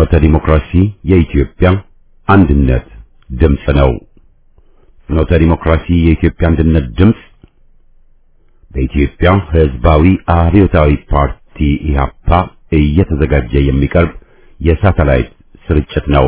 ፍኖተ ዲሞክራሲ የኢትዮጵያ አንድነት ድምፅ ነው። ፍኖተ ዲሞክራሲ የኢትዮጵያ አንድነት ድምፅ በኢትዮጵያ ሕዝባዊ አብዮታዊ ፓርቲ ኢህአፓ እየተዘጋጀ የሚቀርብ የሳተላይት ስርጭት ነው።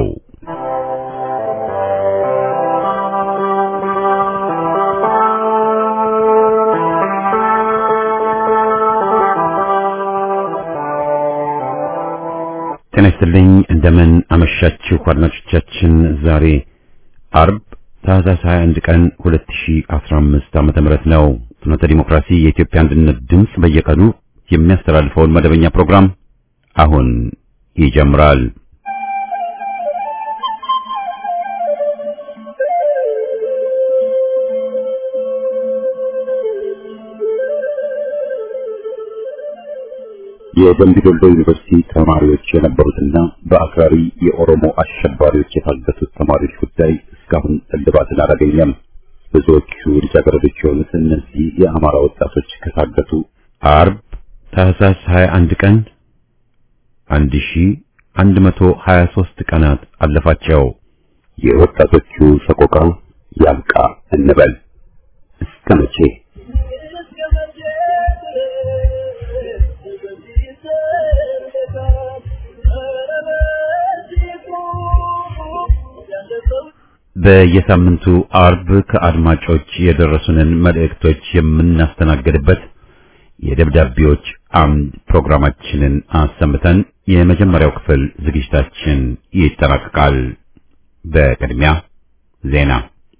ጤና ይስጥልኝ። እንደምን አመሻችሁ አድማጮቻችን። ዛሬ አርብ ታህሳስ 21 ቀን 2015 ዓመተ ምህረት ነው። ፍኖተ ዲሞክራሲ የኢትዮጵያ አንድነት ድምፅ በየቀኑ የሚያስተላልፈውን መደበኛ ፕሮግራም አሁን ይጀምራል። የደምቢ ዶሎ ዩኒቨርሲቲ ተማሪዎች የነበሩትና በአክራሪ የኦሮሞ አሸባሪዎች የታገቱት ተማሪዎች ጉዳይ እስካሁን እልባትን አላገኘም። ብዙዎቹ ልጃገረዶች የሆኑት እነዚህ የአማራ ወጣቶች ከታገቱ አርብ ታህሳስ 21 ቀን 1123 ቀናት አለፋቸው። የወጣቶቹ ሰቆቃ ያብቃ እንበል እስከ መቼ? በየሳምንቱ አርብ ከአድማጮች የደረሱንን መልእክቶች የምናስተናግድበት የደብዳቤዎች አምድ ፕሮግራማችንን አሰምተን የመጀመሪያው ክፍል ዝግጅታችን ይጠናቀቃል። በቅድሚያ ዜና።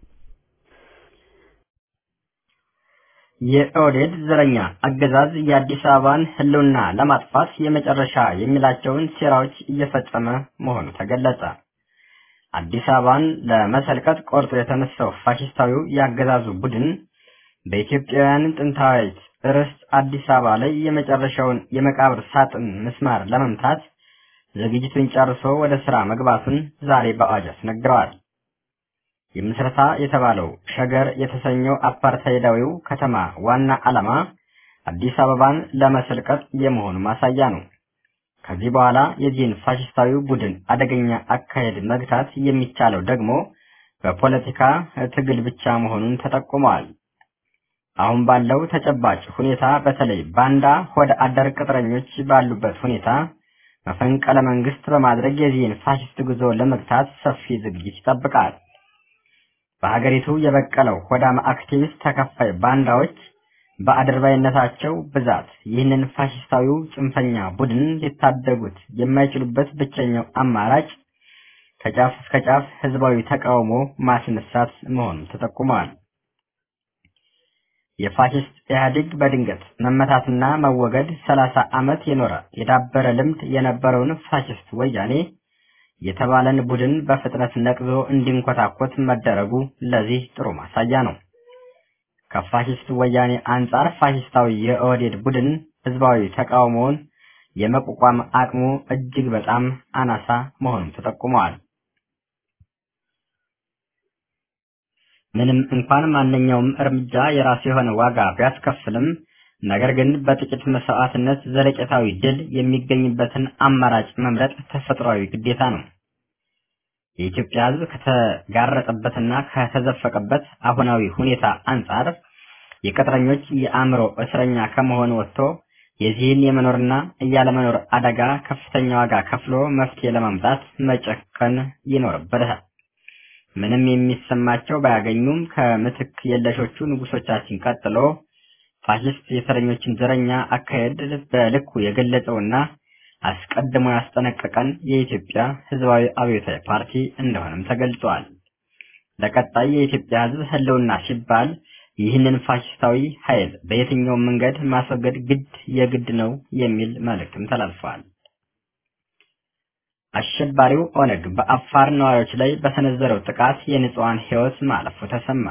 የኦህዴድ ዘረኛ አገዛዝ የአዲስ አበባን ሕልውና ለማጥፋት የመጨረሻ የሚላቸውን ሴራዎች እየፈጸመ መሆኑ ተገለጸ። አዲስ አበባን ለመሰልቀጥ ቆርጦ የተነሳው ፋሽስታዊው የአገዛዙ ቡድን በኢትዮጵያውያን ጥንታዊት ርስት አዲስ አበባ ላይ የመጨረሻውን የመቃብር ሳጥን ምስማር ለመምታት ዝግጅቱን ጨርሶ ወደ ስራ መግባቱን ዛሬ በአዋጅ አስነግረዋል። የምስረታ የተባለው ሸገር የተሰኘው አፓርታይዳዊው ከተማ ዋና ዓላማ አዲስ አበባን ለመሰልቀጥ የመሆኑ ማሳያ ነው። ከዚህ በኋላ የዚህን ፋሽስታዊ ቡድን አደገኛ አካሄድ መግታት የሚቻለው ደግሞ በፖለቲካ ትግል ብቻ መሆኑን ተጠቁመዋል። አሁን ባለው ተጨባጭ ሁኔታ በተለይ ባንዳ ሆደ አደር ቅጥረኞች ባሉበት ሁኔታ መፈንቅለ መንግስት በማድረግ የዚህን ፋሽስት ጉዞ ለመግታት ሰፊ ዝግጅት ይጠብቃል። በሀገሪቱ የበቀለው ሆዳም አክቲቪስት ተከፋይ ባንዳዎች በአድርባይነታቸው ብዛት ይህንን ፋሽስታዊው ጽንፈኛ ቡድን ሊታደጉት የማይችሉበት ብቸኛው አማራጭ ከጫፍ እስከ ጫፍ ህዝባዊ ተቃውሞ ማስነሳት መሆኑ ተጠቁመዋል። የፋሽስት ኢህአዴግ በድንገት መመታትና መወገድ ሰላሳ ዓመት የኖረ የዳበረ ልምድ የነበረውን ፋሽስት ወያኔ የተባለን ቡድን በፍጥነት ነቅዞ እንዲንኮታኮት መደረጉ ለዚህ ጥሩ ማሳያ ነው። ከፋሽስት ወያኔ አንጻር ፋሽስታዊ የኦህዴድ ቡድን ህዝባዊ ተቃውሞውን የመቋቋም አቅሙ እጅግ በጣም አናሳ መሆኑን ተጠቁመዋል። ምንም እንኳን ማንኛውም እርምጃ የራሱ የሆነ ዋጋ ቢያስከፍልም ነገር ግን በጥቂት መስዋዕትነት ዘለቄታዊ ድል የሚገኝበትን አማራጭ መምረጥ ተፈጥሯዊ ግዴታ ነው። የኢትዮጵያ ሕዝብ ከተጋረጠበትና ከተዘፈቀበት አሁናዊ ሁኔታ አንጻር የቅጥረኞች የአእምሮ እስረኛ ከመሆን ወጥቶ የዚህን የመኖርና እያለመኖር አደጋ ከፍተኛ ዋጋ ከፍሎ መፍትሄ ለማምጣት መጨከን ይኖርበታል። ምንም የሚሰማቸው ባያገኙም ከምትክ የለሾቹ ንጉሶቻችን ቀጥሎ ፋሽስት የእስረኞችን ዘረኛ አካሄድ በልኩ የገለጸውና አስቀድሞ ያስጠነቀቀን የኢትዮጵያ ሕዝባዊ አብዮታዊ ፓርቲ እንደሆነም ተገልጿል። ለቀጣይ የኢትዮጵያ ሕዝብ ህልውና ሲባል ይህንን ፋሽስታዊ ኃይል በየትኛውም መንገድ ማስወገድ ግድ የግድ ነው የሚል መልእክትም ተላልፈዋል። አሸባሪው ኦነግ በአፋር ነዋሪዎች ላይ በሰነዘረው ጥቃት የንጹሐን ሕይወት ማለፉ ተሰማ።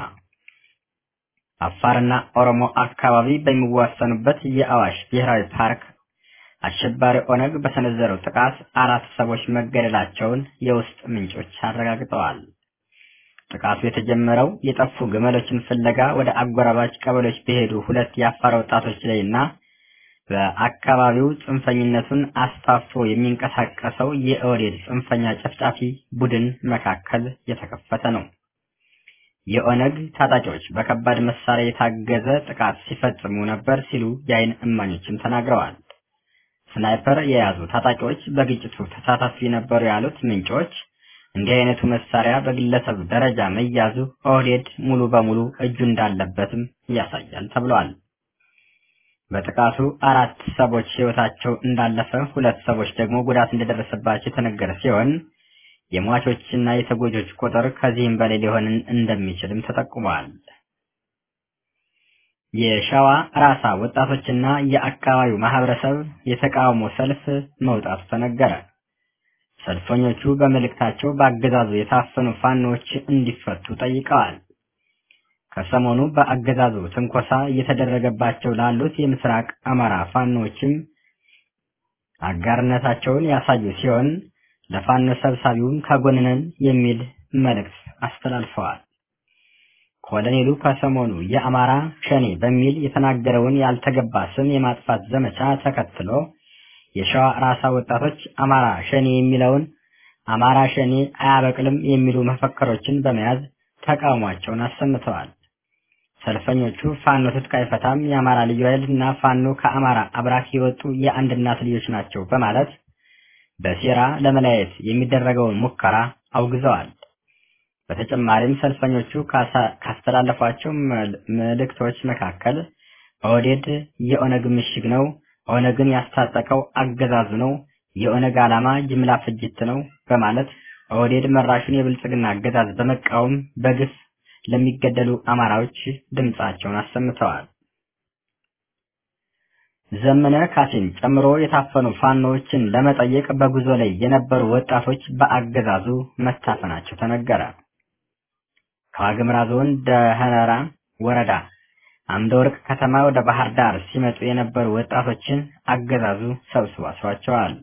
አፋርና ኦሮሞ አካባቢ በሚዋሰኑበት የአዋሽ ብሔራዊ ፓርክ አሸባሪ ኦነግ በሰነዘረው ጥቃት አራት ሰዎች መገደላቸውን የውስጥ ምንጮች አረጋግጠዋል። ጥቃቱ የተጀመረው የጠፉ ግመሎችን ፍለጋ ወደ አጎራባች ቀበሌዎች በሄዱ ሁለት የአፋር ወጣቶች ላይ እና በአካባቢው ጽንፈኝነቱን አስፋፍቶ የሚንቀሳቀሰው የኦህዴድ ጽንፈኛ ጨፍጫፊ ቡድን መካከል የተከፈተ ነው። የኦነግ ታጣቂዎች በከባድ መሳሪያ የታገዘ ጥቃት ሲፈጽሙ ነበር ሲሉ የአይን እማኞችም ተናግረዋል። ስናይፐር የያዙ ታጣቂዎች በግጭቱ ተሳታፊ ነበሩ ያሉት ምንጮች እንዲህ አይነቱ መሳሪያ በግለሰብ ደረጃ መያዙ ኦህዴድ ሙሉ በሙሉ እጁ እንዳለበትም ያሳያል ተብሏል። በጥቃቱ አራት ሰዎች ሕይወታቸው እንዳለፈ፣ ሁለት ሰዎች ደግሞ ጉዳት እንደደረሰባቸው የተነገረ ሲሆን የሟቾችና የተጎጆች ቁጥር ከዚህም በላይ ሊሆን እንደሚችልም ተጠቁመዋል። የሸዋ ራሳ ወጣቶችና የአካባቢው ማህበረሰብ የተቃውሞ ሰልፍ መውጣቱ ተነገረ። ሰልፈኞቹ በመልእክታቸው በአገዛዙ የታፈኑ ፋኖች እንዲፈቱ ጠይቀዋል። ከሰሞኑ በአገዛዙ ትንኮሳ እየተደረገባቸው ላሉት የምስራቅ አማራ ፋኖችም አጋርነታቸውን ያሳዩ ሲሆን ለፋኖ ሰብሳቢውም ከጎንነን የሚል መልእክት አስተላልፈዋል። ኮሎኔሉ ከሰሞኑ የአማራ ሸኔ በሚል የተናገረውን ያልተገባ ስም የማጥፋት ዘመቻ ተከትሎ የሸዋ ራሳ ወጣቶች አማራ ሸኔ የሚለውን አማራ ሸኔ አያበቅልም የሚሉ መፈክሮችን በመያዝ ተቃውሟቸውን አሰምተዋል። ሰልፈኞቹ ፋኖ ትጥቅ አይፈታም፣ የአማራ ልዩ ኃይል እና ፋኖ ከአማራ አብራክ የወጡ የአንድ እናት ልጆች ናቸው በማለት በሴራ ለመለያየት የሚደረገውን ሙከራ አውግዘዋል። በተጨማሪም ሰልፈኞቹ ካስተላለፏቸው መልእክቶች መካከል ኦህዴድ የኦነግ ምሽግ ነው፣ ኦነግን ያስታጠቀው አገዛዙ ነው፣ የኦነግ ዓላማ ጅምላ ፍጅት ነው በማለት ኦህዴድ መራሹን የብልጽግና አገዛዝ በመቃወም በግፍ ለሚገደሉ አማራዎች ድምጻቸውን አሰምተዋል። ዘመነ ካሴን ጨምሮ የታፈኑ ፋኖዎችን ለመጠየቅ በጉዞ ላይ የነበሩ ወጣቶች በአገዛዙ መታፈናቸው ተነገረ። ከዋግምራ ዞን ደህነራ ወረዳ አምደ ወርቅ ከተማ ወደ ባህር ዳር ሲመጡ የነበሩ ወጣቶችን አገዛዙ ሰብስቦ አስሯቸዋል።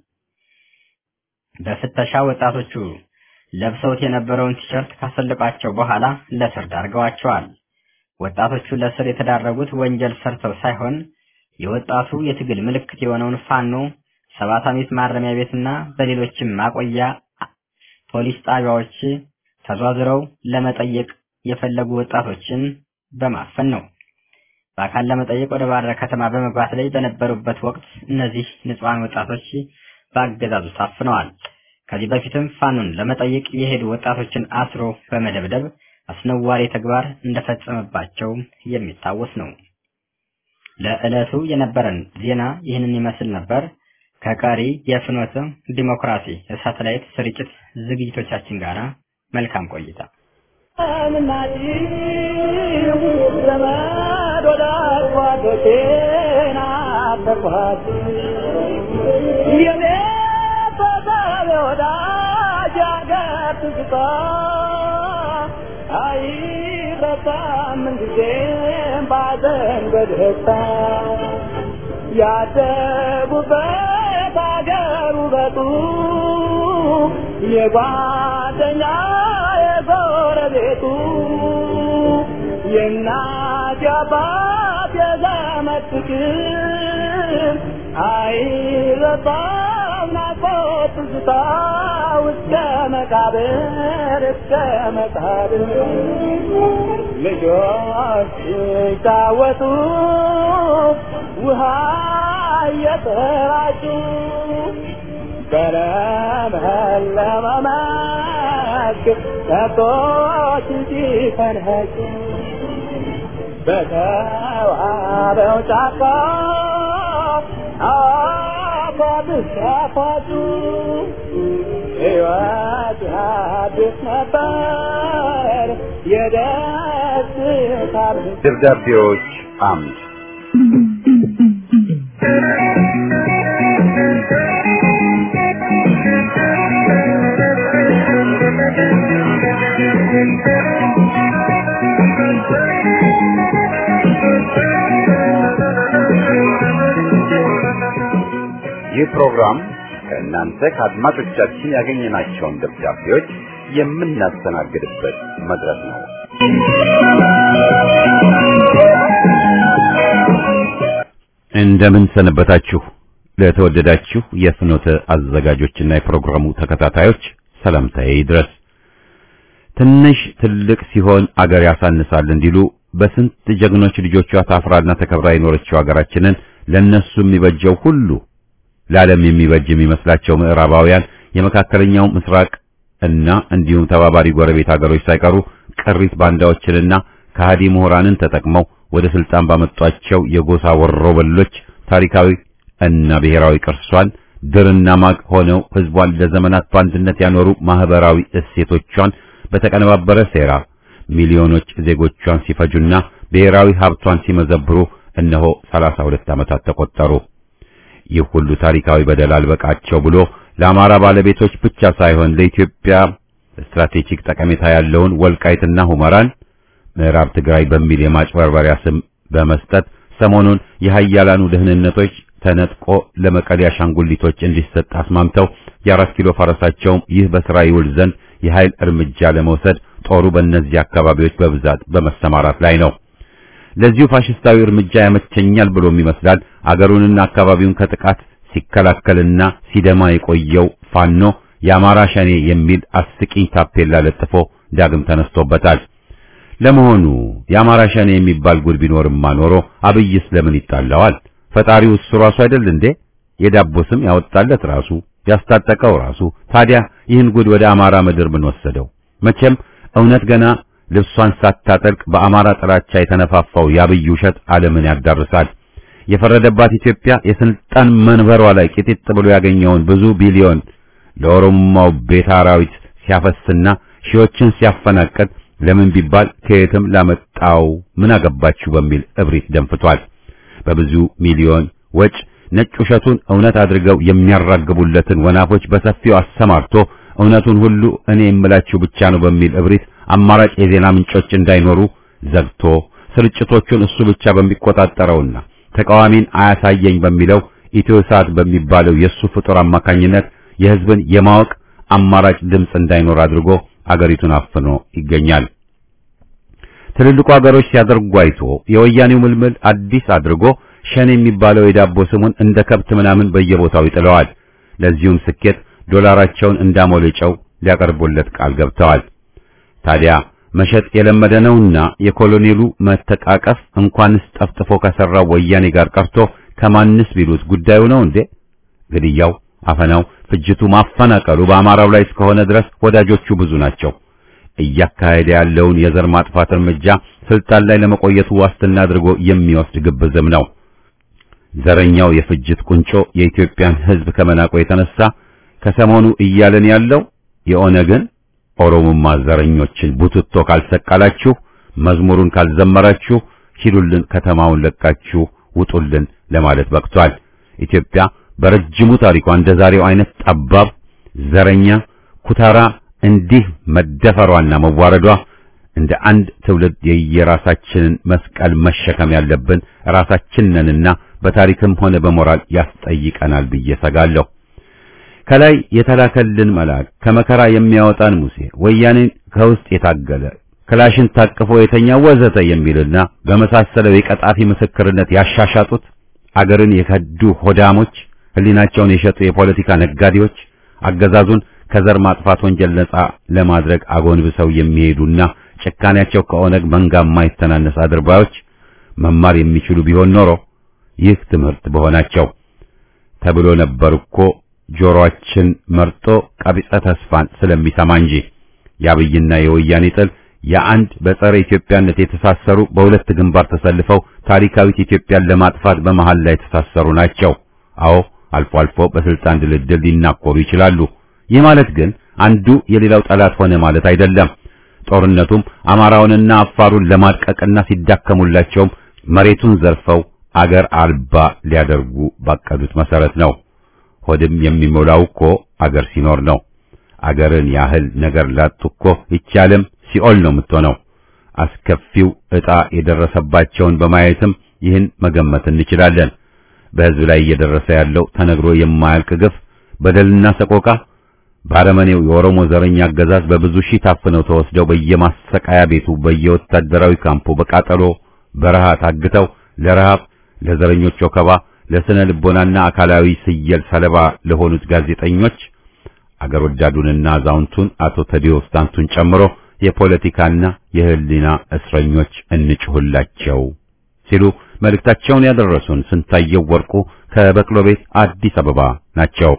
በፍተሻ ወጣቶቹ ለብሰውት የነበረውን ቲሸርት ካሰለቋቸው በኋላ ለስር ዳርገዋቸዋል። ወጣቶቹ ለስር የተዳረጉት ወንጀል ሰርተው ሳይሆን የወጣቱ የትግል ምልክት የሆነውን ፋኖ ሰባት አመት ማረሚያ ቤትና በሌሎችም ማቆያ ፖሊስ ጣቢያዎች ተዟዝረው ለመጠየቅ የፈለጉ ወጣቶችን በማፈን ነው። በአካል ለመጠየቅ ወደ ባህር ዳር ከተማ በመግባት ላይ በነበሩበት ወቅት እነዚህ ንጹሐን ወጣቶች በአገዛዙ ታፍነዋል። ከዚህ በፊትም ፋኖን ለመጠየቅ የሄዱ ወጣቶችን አስሮ በመደብደብ አስነዋሪ ተግባር እንደፈጸመባቸው የሚታወስ ነው። ለዕለቱ የነበረን ዜና ይህንን ይመስል ነበር። ከቀሪ የፍኖተ ዲሞክራሲ የሳተላይት ስርጭት ዝግጅቶቻችን ጋር መልካም ቆይታ። ያደጉበት አገር ውበቱ የጓደኛ የጎረቤቱ የእናት የአባት የዘመድ ፍቅር አይረሳም ናፍቆት ትዝታ እስከ መቃብር እስከ መቃብር ልጆች ሲጫወቱ ውሃ እየተራጩ በለመለመ መስክ ከብቶች ሲፈንኸጩ በተዋበው ጫካ አፏብስ ያፏጩ ሕይወት አዲስ ነበር የደስታ ደብዳቤዎች አምድ ይህ ፕሮግራም ከእናንተ ከአድማጮቻችን ያገኘናቸውን ደብዳቤዎች የምናስተናግድበት መድረክ ነው። እንደምን ሰነበታችሁ። ለተወደዳችሁ የፍኖተ አዘጋጆችና የፕሮግራሙ ተከታታዮች ሰላምታዬ ይድረስ። ትንሽ ትልቅ ሲሆን አገር ያሳንሳል እንዲሉ በስንት ጀግኖች ልጆቿ ታፍራና ተከብራ የኖረችው አገራችንን ለነሱ የሚበጀው ሁሉ ለዓለም የሚበጅ የሚመስላቸው ምዕራባውያን የመካከለኛው ምስራቅ እና እንዲሁም ተባባሪ ጎረቤት ሀገሮች ሳይቀሩ ቅሪት ባንዳዎችንና ከሃዲ ምሁራንን ተጠቅመው ወደ ስልጣን ባመጧቸው የጎሳ ወሮበሎች ታሪካዊ እና ብሔራዊ ቅርሷን ድርና ማቅ ሆነው ህዝቧን ለዘመናት በአንድነት ያኖሩ ማህበራዊ እሴቶቿን በተቀነባበረ ሴራ ሚሊዮኖች ዜጎቿን ሲፈጁና ብሔራዊ ሀብቷን ሲመዘብሩ እነሆ 32 ዓመታት ተቆጠሩ። ይህ ሁሉ ታሪካዊ በደል አልበቃቸው ብሎ ለአማራ ባለቤቶች ብቻ ሳይሆን ለኢትዮጵያ ስትራቴጂክ ጠቀሜታ ያለውን ወልቃይትና ሁመራን ምዕራብ ትግራይ በሚል የማጭበርበሪያ ስም በመስጠት ሰሞኑን የሀያላኑ ደህንነቶች ተነጥቆ ለመቀሌ አሻንጉሊቶች እንዲሰጥ አስማምተው የአራት ኪሎ ፈረሳቸውም ይህ በስራ ይውል ዘንድ የኃይል እርምጃ ለመውሰድ ጦሩ በእነዚህ አካባቢዎች በብዛት በመሰማራት ላይ ነው። ለዚሁ ፋሽስታዊ እርምጃ ያመቸኛል ብሎም ይመስላል አገሩንና አካባቢውን ከጥቃት ሲከላከልና ሲደማ የቆየው ፋኖ የአማራ ሸኔ የሚል አስቂኝ ታፔላ ለጥፎ ዳግም ተነስቶበታል። ለመሆኑ የአማራ ሸኔ የሚባል ጉድ ቢኖርማ ኖሮ አብይስ ለምን ይጣላዋል? ፈጣሪው እሱ ራሱ አይደል እንዴ? የዳቦ ስም ያወጣለት ራሱ ያስታጠቀው ራሱ። ታዲያ ይህን ጉድ ወደ አማራ ምድር ምን ወሰደው? መቼም እውነት ገና ልብሷን ሳታጠልቅ በአማራ ጥላቻ የተነፋፋው የአብይ ውሸት ዓለምን ያዳርሳል። የፈረደባት ኢትዮጵያ የስልጣን መንበሯ ላይ ቂጢጥ ብሎ ያገኘውን ብዙ ቢሊዮን ለኦሮሞው ቤት አራዊት ሲያፈስና ሺዎችን ሲያፈናቅል ለምን ቢባል ከየትም ላመጣው ምን አገባችሁ በሚል እብሪት ደንፍቷል። በብዙ ሚሊዮን ወጭ ነጭ ውሸቱን እውነት አድርገው የሚያራግቡለትን ወናፎች በሰፊው አሰማርቶ እውነቱን ሁሉ እኔ የምላችሁ ብቻ ነው በሚል እብሪት አማራጭ የዜና ምንጮች እንዳይኖሩ ዘግቶ ስርጭቶቹን እሱ ብቻ በሚቆጣጠረውና ተቃዋሚን አያሳየኝ በሚለው ኢትዮሳት በሚባለው የሱ ፍጡር አማካኝነት የሕዝብን የማወቅ አማራጭ ድምፅ እንዳይኖር አድርጎ አገሪቱን አፍኖ ይገኛል። ትልልቁ ሀገሮች ሲያደርጉ አይቶ የወያኔው ምልምል አዲስ አድርጎ ሸኔ የሚባለው የዳቦ ስሙን እንደ ከብት ምናምን በየቦታው ይጥለዋል። ለዚሁም ስኬት ዶላራቸውን እንዳሞለጨው ሊያቀርቡለት ቃል ገብተዋል። ታዲያ መሸጥ የለመደ ነውና የኮሎኔሉ መተቃቀፍ እንኳንስ ጠፍጥፎ ከሰራው ወያኔ ጋር ቀርቶ ከማንስ ቢሉት ጉዳዩ ነው እንዴ? ግድያው፣ አፈናው፣ ፍጅቱ፣ ማፈናቀሉ በአማራው ላይ እስከሆነ ድረስ ወዳጆቹ ብዙ ናቸው። እያካሄደ ያለውን የዘር ማጥፋት እርምጃ ስልጣን ላይ ለመቆየቱ ዋስትና አድርጎ የሚወስድ ግብዝም ነው። ዘረኛው የፍጅት ቁንጮ የኢትዮጵያን ሕዝብ ከመናቆ የተነሳ ከሰሞኑ እያለን ያለው የኦነግን ኦሮሞማ ዘረኞችን ቡትቶ ካልሰቀላችሁ፣ መዝሙሩን ካልዘመራችሁ፣ ሂዱልን፣ ከተማውን ለቃችሁ ውጡልን ለማለት በቅቷል። ኢትዮጵያ በረጅሙ ታሪኳ እንደ ዛሬው አይነት ጠባብ ዘረኛ ኩታራ እንዲህ መደፈሯና መዋረዷ እንደ አንድ ትውልድ የየራሳችንን መስቀል መሸከም ያለብን ራሳችን ነንና በታሪክም ሆነ በሞራል ያስጠይቀናል ብዬ ሰጋለሁ። ከላይ የተላከልን መልአክ ከመከራ የሚያወጣን ሙሴ ወያኔን ከውስጥ የታገለ ክላሽን ታቅፎ የተኛ ወዘተ የሚልና በመሳሰለው የቀጣፊ ምስክርነት ያሻሻጡት አገርን የከዱ ሆዳሞች፣ ሕሊናቸውን የሸጡ የፖለቲካ ነጋዴዎች አገዛዙን ከዘር ማጥፋት ወንጀል ነጻ ለማድረግ አጎንብሰው የሚሄዱና ጭካኔያቸው ከኦነግ መንጋ የማይተናነስ አድርባዮች መማር የሚችሉ ቢሆን ኖሮ ይህ ትምህርት በሆናቸው ተብሎ ነበር እኮ ጆሮአችን መርጦ ቀቢጸ ተስፋን ስለሚሰማ እንጂ የአብይና የወያኔ ጥል የአንድ በጸረ ኢትዮጵያነት የተሳሰሩ በሁለት ግንባር ተሰልፈው ታሪካዊት ኢትዮጵያን ለማጥፋት በመሃል ላይ የተሳሰሩ ናቸው። አዎ አልፎ አልፎ በስልጣን ድልድል ሊናኮሩ ይችላሉ። ይህ ማለት ግን አንዱ የሌላው ጠላት ሆነ ማለት አይደለም። ጦርነቱም አማራውንና አፋሩን ለማድቀቅና ሲዳከሙላቸውም መሬቱን ዘርፈው አገር አልባ ሊያደርጉ ባቀዱት መሰረት ነው። ሆድም የሚሞላው እኮ አገር ሲኖር ነው። አገርን ያህል ነገር ላጡ እኮ ይቻለም ሲኦል ነው የምትሆነው። አስከፊው ዕጣ የደረሰባቸውን በማየትም ይህን መገመት እንችላለን። በሕዝብ ላይ እየደረሰ ያለው ተነግሮ የማያልቅ ግፍ፣ በደልና ሰቆቃ ባረመኔው የኦሮሞ ዘረኛ አገዛዝ በብዙ ሺህ ታፍነው ተወስደው በየማሰቃያ ቤቱ በየወታደራዊ ካምፑ በቃጠሎ በረሃ ታግተው ለረሃብ ለዘረኞች ወከባ፣ ለስነ ልቦናና አካላዊ ስየል ሰለባ ለሆኑት ጋዜጠኞች አገር ወዳዱንና አዛውንቱን አቶ ተዲዮስ ታንቱን ጨምሮ የፖለቲካና የሕሊና እስረኞች እንጭሁላቸው ሲሉ መልእክታቸውን ያደረሱን ስንታየው ወርቁ ከበቅሎ ቤት አዲስ አበባ ናቸው።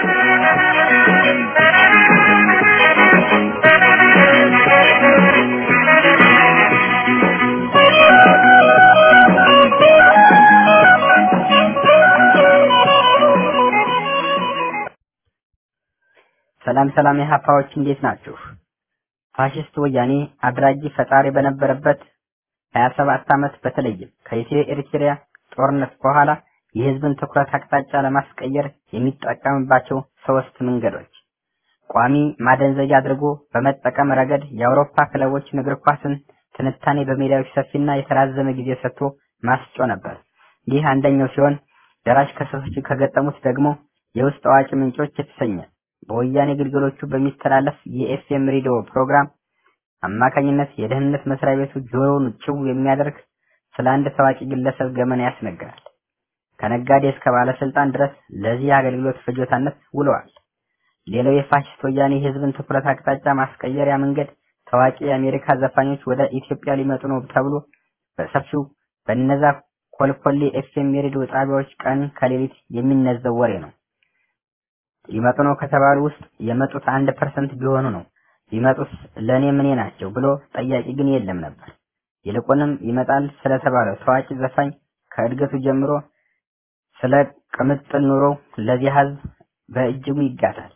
ሰላም ሰላም የሀፓዎች እንዴት ናችሁ? ፋሽስት ወያኔ አድራጊ ፈጣሪ በነበረበት 27 ዓመት በተለይም ከኢትዮ ኤርትራ ጦርነት በኋላ የህዝብን ትኩረት አቅጣጫ ለማስቀየር የሚጠቀምባቸው ሶስት መንገዶች ቋሚ ማደንዘዣ አድርጎ በመጠቀም ረገድ የአውሮፓ ክለቦችን እግር ኳስን ትንታኔ በሜዳዎች ሰፊና የተራዘመ ጊዜ ሰጥቶ ማስጮ ነበር። ይህ አንደኛው ሲሆን ደራሽ ከሰሶች ከገጠሙት ደግሞ የውስጥ አዋቂ ምንጮች የተሰኘ በወያኔ ግልገሎቹ በሚተላለፍ የኤፍኤም ሬዲዮ ፕሮግራም አማካኝነት የደህንነት መስሪያ ቤቱ ጆሮውን ጭው የሚያደርግ ስለ አንድ ታዋቂ ግለሰብ ገመና ያስነግራል። ከነጋዴ እስከ ባለስልጣን ድረስ ለዚህ አገልግሎት ፍጆታነት ውለዋል። ሌላው የፋሽስት ወያኔ የህዝብን ትኩረት አቅጣጫ ማስቀየሪያ መንገድ ታዋቂ የአሜሪካ ዘፋኞች ወደ ኢትዮጵያ ሊመጡ ነው ተብሎ በሰፊው በነዛ ኮልኮሌ ኤፍኤም የሬዲዮ ጣቢያዎች ቀን ከሌሊት የሚነዘው ወሬ ነው። ሊመጡ ነው ከተባሉ ውስጥ የመጡት አንድ ፐርሰንት ቢሆኑ ነው። ቢመጡስ ለእኔ ምኔ ናቸው ብሎ ጠያቂ ግን የለም ነበር። ይልቁንም ይመጣል ስለተባለው ታዋቂ ዘፋኝ ከእድገቱ ጀምሮ ስለ ቅምጥል ኑሮ ለዚህ ህዝብ በእጅጉ ይጋታል።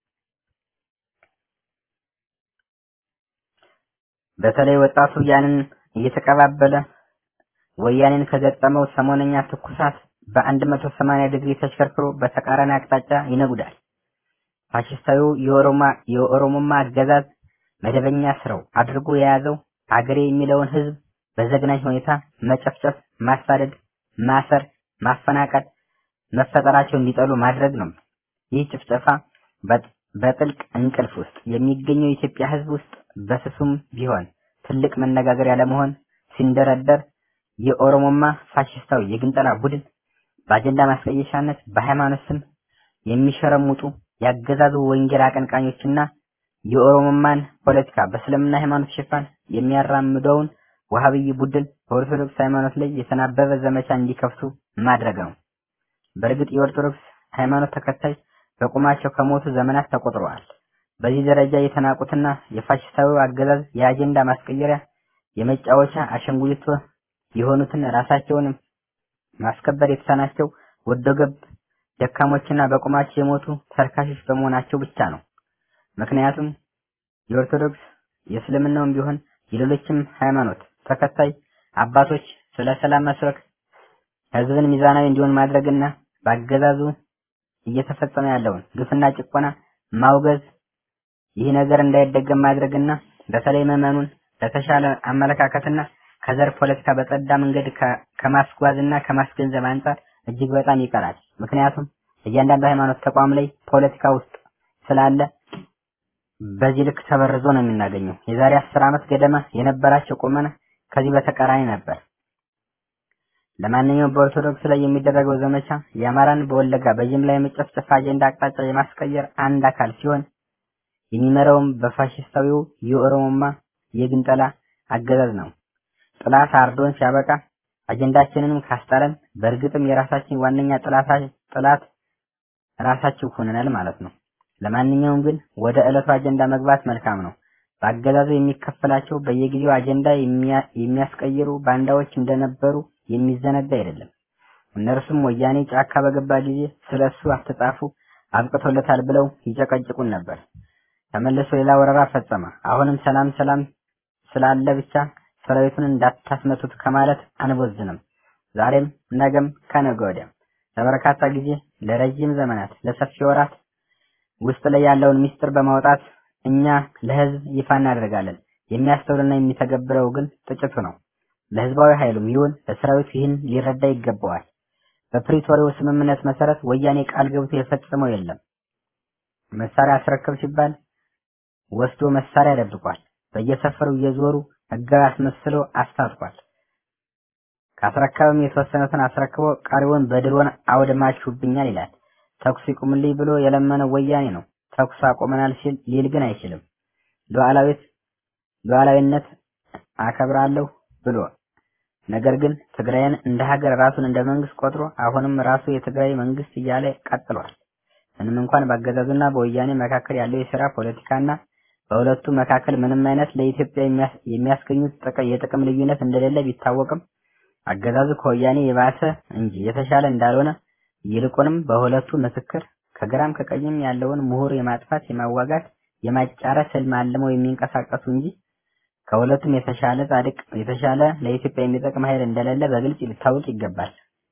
በተለይ ወጣቱ ያንን እየተቀባበለ ወያኔን ከገጠመው ሰሞነኛ ትኩሳት በ180 ዲግሪ ተሽከርክሮ በተቃራኒ አቅጣጫ ይነጉዳል። ፋሽስታዊው የኦሮማ የኦሮሞማ አገዛዝ መደበኛ ስራው አድርጎ የያዘው አገሬ የሚለውን ህዝብ በዘግናኝ ሁኔታ መጨፍጨፍ፣ ማሳደድ፣ ማሰር፣ ማፈናቀል፣ መፈጠራቸው እንዲጠሉ ማድረግ ነው። ይህ ጭፍጨፋ በጥልቅ እንቅልፍ ውስጥ የሚገኘው የኢትዮጵያ ህዝብ ውስጥ በስሱም ቢሆን ትልቅ መነጋገሪያ ለመሆን ሲንደረደር የኦሮሞማ ፋሽስታዊ የግንጠላ ቡድን በአጀንዳ ማስቀየሻነት በሃይማኖት ስም የሚሸረሙጡ ያገዛዙ ወንጌል አቀንቃኞችና የኦሮሞማን ፖለቲካ በእስልምና ሃይማኖት ሽፋን የሚያራምደውን ዋሃብይ ቡድን በኦርቶዶክስ ሃይማኖት ላይ የተናበበ ዘመቻ እንዲከፍቱ ማድረግ ነው። በእርግጥ የኦርቶዶክስ ሃይማኖት ተከታይ በቁማቸው ከሞቱ ዘመናት ተቆጥረዋል። በዚህ ደረጃ የተናቁትና የፋሽስታዊ አገዛዝ የአጀንዳ ማስቀየሪያ የመጫወቻ አሸንጉሊት የሆኑትን ራሳቸውን ማስከበር የተሳናቸው ወዶ ገብ ደካሞችና በቁማቸው የሞቱ ተርካሾች በመሆናቸው ብቻ ነው። ምክንያቱም የኦርቶዶክስ የእስልምናውም ቢሆን የሌሎችም ሃይማኖት ተከታይ አባቶች ስለ ሰላም መስበክ ህዝብን ሚዛናዊ እንዲሆን ማድረግና በአገዛዙ እየተፈጸመ ያለውን ግፍና ጭቆና ማውገዝ ይህ ነገር እንዳይደገም ማድረግና በተለይ ምዕመኑን ለተሻለ አመለካከትና ከዘር ፖለቲካ በጸዳ መንገድ ከማስጓዝና ከማስገንዘብ አንጻር እጅግ በጣም ይቀራል። ምክንያቱም እያንዳንዱ ሃይማኖት ተቋም ላይ ፖለቲካ ውስጥ ስላለ በዚህ ልክ ተበርዞ ነው የምናገኘው። የዛሬ አስር ዓመት ገደማ የነበራቸው ቁመና ከዚህ በተቃራኒ ነበር። ለማንኛውም በኦርቶዶክስ ላይ የሚደረገው ዘመቻ የአማራን በወለጋ በጅምላ የመጨፍጨፍ አጀንዳ አቅጣጫ የማስቀየር አንድ አካል ሲሆን የሚመራውም በፋሽስታዊው የኦሮሞማ የግንጠላ አገዛዝ ነው። ጥላት አርዶን ሲያበቃ አጀንዳችንንም ካስጣለን በእርግጥም የራሳችን ዋነኛ ጥላት ጥላት ራሳችን ሆነናል ማለት ነው። ለማንኛውም ግን ወደ ዕለቱ አጀንዳ መግባት መልካም ነው። በአገዛዙ የሚከፈላቸው በየጊዜው አጀንዳ የሚያስቀይሩ ባንዳዎች እንደነበሩ የሚዘነጋ አይደለም። እነርሱም ወያኔ ጫካ በገባ ጊዜ ስለሱ አትጻፉ አብቅቶለታል ብለው ይጨቀጭቁን ነበር። ተመልሶ ሌላ ወረራ ፈጸመ። አሁንም ሰላም ሰላም ስላለ ብቻ ሰራዊቱን እንዳታስመቱት ከማለት አንቦዝንም። ዛሬም ነገም ከነገ ወዲያም ለበርካታ ጊዜ ለረጅም ዘመናት ለሰፊ ወራት ውስጥ ላይ ያለውን ሚስጥር በማውጣት እኛ ለህዝብ ይፋ እናደርጋለን። የሚያስተውልና የሚተገብረው ግን ጥቂቱ ነው። ለህዝባዊ ኃይሉም ይሁን ለሰራዊቱ ይህን ሊረዳ ይገባዋል። በፕሪቶሪያው ስምምነት መሰረት ወያኔ ቃል ገብቶ የፈጸመው የለም። መሳሪያ አስረክብ ሲባል ወስዶ መሳሪያ ደብቋል። በየሰፈሩ እየዞሩ ህጋዊ አስመስሎ አስታጥቋል። ካስረከበም የተወሰኑትን አስረክቦ ቀሪውን በድሮን አውድማችሁብኛል ይላል። ተኩስ ይቁምልኝ ብሎ የለመነው ወያኔ ነው። ተኩስ አቆመናል ሲል ሊል ግን አይችልም። ሉዓላዊት ሉዓላዊነት አከብራለሁ ብሎ ነገር ግን ትግራይን እንደ ሀገር ራሱን እንደ መንግስት ቆጥሮ አሁንም ራሱ የትግራይ መንግስት እያለ ቀጥሏል። ምንም እንኳን በአገዛዙና በወያኔ መካከል ያለው የሥራ ፖለቲካና በሁለቱ መካከል ምንም አይነት ለኢትዮጵያ የሚያስገኙት የጥቅም ልዩነት እንደሌለ ቢታወቅም አገዛዙ ከወያኔ የባሰ እንጂ የተሻለ እንዳልሆነ ይልቁንም በሁለቱ ምስክር ከግራም ከቀኝም ያለውን ምሁር የማጥፋት የማዋጋት የማጫረስ ህልም አልመው የሚንቀሳቀሱ እንጂ ከሁለቱም የተሻለ ጻድቅ የተሻለ ለኢትዮጵያ የሚጠቅም ኃይል እንደሌለ በግልጽ ሊታወቅ ይገባል።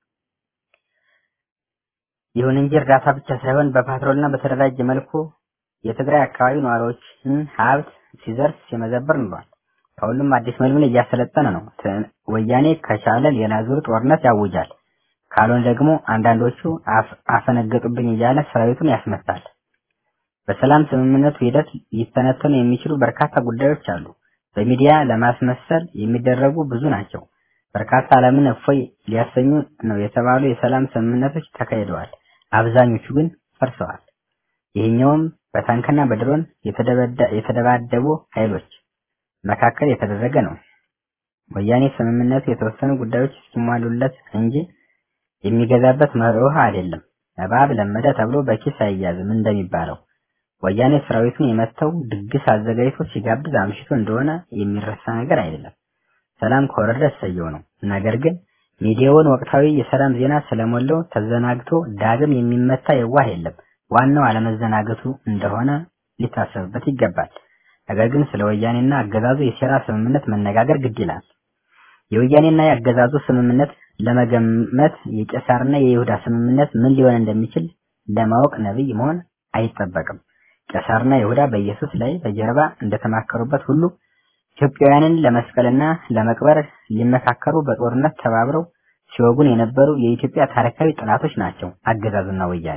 ይሁን እንጂ እርዳታ ብቻ ሳይሆን በፓትሮልና በተደራጀ መልኩ የትግራይ አካባቢ ነዋሪዎችን ሀብት ሲዘርፍ ሲመዘብር ኑሯል። ከሁሉም አዲስ መልምል እያሰለጠነ ነው። ወያኔ ከቻለ ሌላ ዙር ጦርነት ያውጃል። ካልሆነ ደግሞ አንዳንዶቹ አፈነገጡብኝ እያለ ሰራዊቱን ያስመታል። በሰላም ስምምነቱ ሂደት ሊተነተኑ የሚችሉ በርካታ ጉዳዮች አሉ። በሚዲያ ለማስመሰል የሚደረጉ ብዙ ናቸው። በርካታ ዓለምን እፎይ ሊያሰኙ ነው የተባሉ የሰላም ስምምነቶች ተካሂደዋል። አብዛኞቹ ግን ፈርሰዋል። ይህኛውም በታንክና በድሮን የተደባደቡ ኃይሎች መካከል የተደረገ ነው። ወያኔ ስምምነቱ የተወሰኑ ጉዳዮች እስኪሟሉለት እንጂ የሚገዛበት መርህ አይደለም። እባብ ለመደ ተብሎ በኪስ አይያዝም እንደሚባለው ወያኔ ሰራዊቱን የመተው ድግስ አዘጋጅቶ ሲጋብዝ አምሽቶ እንደሆነ የሚረሳ ነገር አይደለም። ሰላም ከወረደ እሰየው ነው። ነገር ግን ሚዲያውን ወቅታዊ የሰላም ዜና ስለሞላው ተዘናግቶ ዳግም የሚመታ የዋህ የለም። ዋናው አለመዘናገቱ እንደሆነ ሊታሰብበት ይገባል። ነገር ግን ስለ ወያኔና አገዛዙ የሴራ ስምምነት መነጋገር ግድ ይላል። የወያኔና የአገዛዙ ስምምነት ለመገመት የቄሳርና የይሁዳ ስምምነት ምን ሊሆን እንደሚችል ለማወቅ ነብይ መሆን አይጠበቅም። ቄሳርና ይሁዳ በኢየሱስ ላይ በጀርባ እንደተማከሩበት ሁሉ ኢትዮጵያውያንን ለመስቀልና ለመቅበር ሊመካከሩ በጦርነት ተባብረው ሲወጉን የነበሩ የኢትዮጵያ ታሪካዊ ጠላቶች ናቸው አገዛዙና ወያኔ።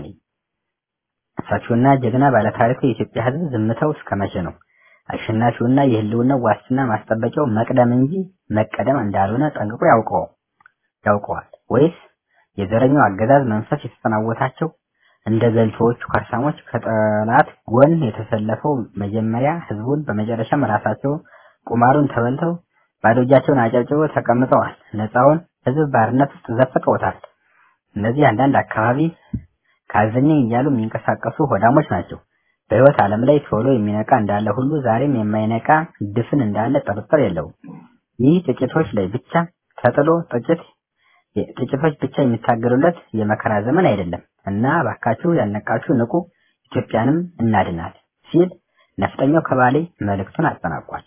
ሰፊውና ጀግና ባለታሪኩ የኢትዮጵያ ሕዝብ ዝምታው እስከ መቼ ነው? አሸናፊውና የህልውናው ዋስትና ማስጠበቂያው መቅደም እንጂ መቀደም እንዳልሆነ ጠንቅቆ ያውቀው ያውቀዋል ወይስ የዘረኛው አገዛዝ መንፈስ የተጠናወታቸው እንደ ገልቶዎቹ ከርሳሞች ከጠላት ጎን የተሰለፈው መጀመሪያ ህዝቡን በመጨረሻም ራሳቸው ቁማሩን ተበልተው ባዶ እጃቸውን አጨብጭበው ተቀምጠዋል። ነፃውን ህዝብ ባርነት ውስጥ ዘፍቀውታል። እነዚህ አንዳንድ አካባቢ ካዘኘኝ እያሉ የሚንቀሳቀሱ ሆዳሞች ናቸው። በህይወት ዓለም ላይ ቶሎ የሚነቃ እንዳለ ሁሉ ዛሬም የማይነቃ ድፍን እንዳለ ጥርጥር የለውም። ይህ ጥቂቶች ላይ ብቻ ተጥሎ ጥቂት ጥቂቶች ብቻ የሚታገሉለት የመከራ ዘመን አይደለም እና ባካችሁ ያልነቃችሁ ንቁ፣ ኢትዮጵያንም እናድናል ሲል ነፍጠኛው ከባሌ መልእክቱን አጠናቋል።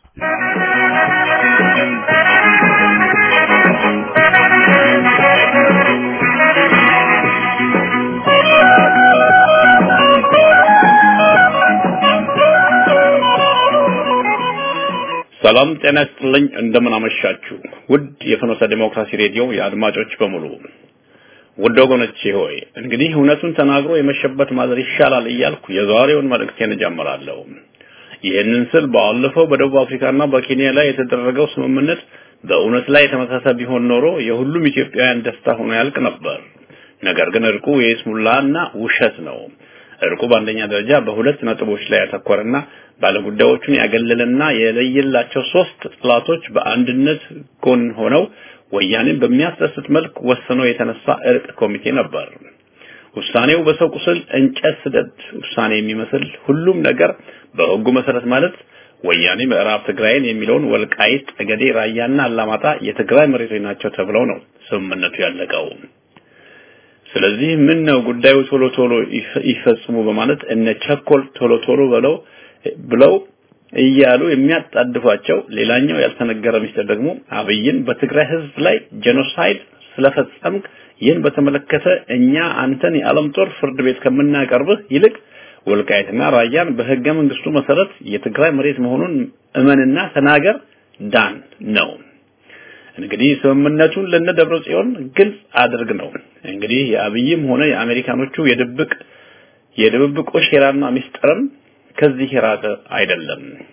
ሰላም ጤና ይስጥልኝ። እንደምን አመሻችሁ ውድ የፍኖተ ዲሞክራሲ ሬዲዮ የአድማጮች በሙሉ ውድ ወገኖቼ ሆይ እንግዲህ እውነቱን ተናግሮ የመሸበት ማዘር ይሻላል እያልኩ የዛሬውን መልእክቴን እጀምራለሁ። ይህንን ስል ባለፈው በደቡብ አፍሪካና በኬንያ ላይ የተደረገው ስምምነት በእውነት ላይ የተመሰረተ ቢሆን ኖሮ የሁሉም ኢትዮጵያውያን ደስታ ሆኖ ያልቅ ነበር። ነገር ግን እርቁ የይስሙላና ውሸት ነው። እርቁ በአንደኛ ደረጃ በሁለት ነጥቦች ላይ ያተኮረና ባለጉዳዮቹን ያገለለና የለየላቸው ሶስት ጥላቶች በአንድነት ጎን ሆነው ወያኔን በሚያስደስት መልክ ወስኖ የተነሳ እርቅ ኮሚቴ ነበር። ውሳኔው በሰው ቁስል እንጨት ስደድ ውሳኔ የሚመስል ሁሉም ነገር በሕጉ መሰረት ማለት ወያኔ ምዕራብ ትግራይን የሚለውን ወልቃይት፣ ጠገዴ፣ ራያና አላማጣ የትግራይ መሬቶች ናቸው ተብለው ነው ስምምነቱ ያለቀው። ስለዚህ ምን ነው ጉዳዩ ቶሎ ቶሎ ይፈጽሙ በማለት እነ ቸኮል ቶሎ ቶሎ ብለው ብለው እያሉ የሚያጣድፏቸው ሌላኛው ያልተነገረ ሚስጥር ደግሞ አብይን በትግራይ ህዝብ ላይ ጄኖሳይድ ስለፈጸምክ ይህን በተመለከተ እኛ አንተን የዓለም ጦር ፍርድ ቤት ከምናቀርብህ ይልቅ ወልቃይትና ራያን በህገ መንግስቱ መሰረት የትግራይ መሬት መሆኑን እመንና ተናገር ዳን ነው። እንግዲህ ስምምነቱን ለነ ደብረ ጽዮን ግልጽ አድርግ ነው። እንግዲህ የአብይም ሆነ የአሜሪካኖቹ የድብቅ የድብብቆሽ ሴራና ሚስጥርም ከዚህ የራቀ አይደለም።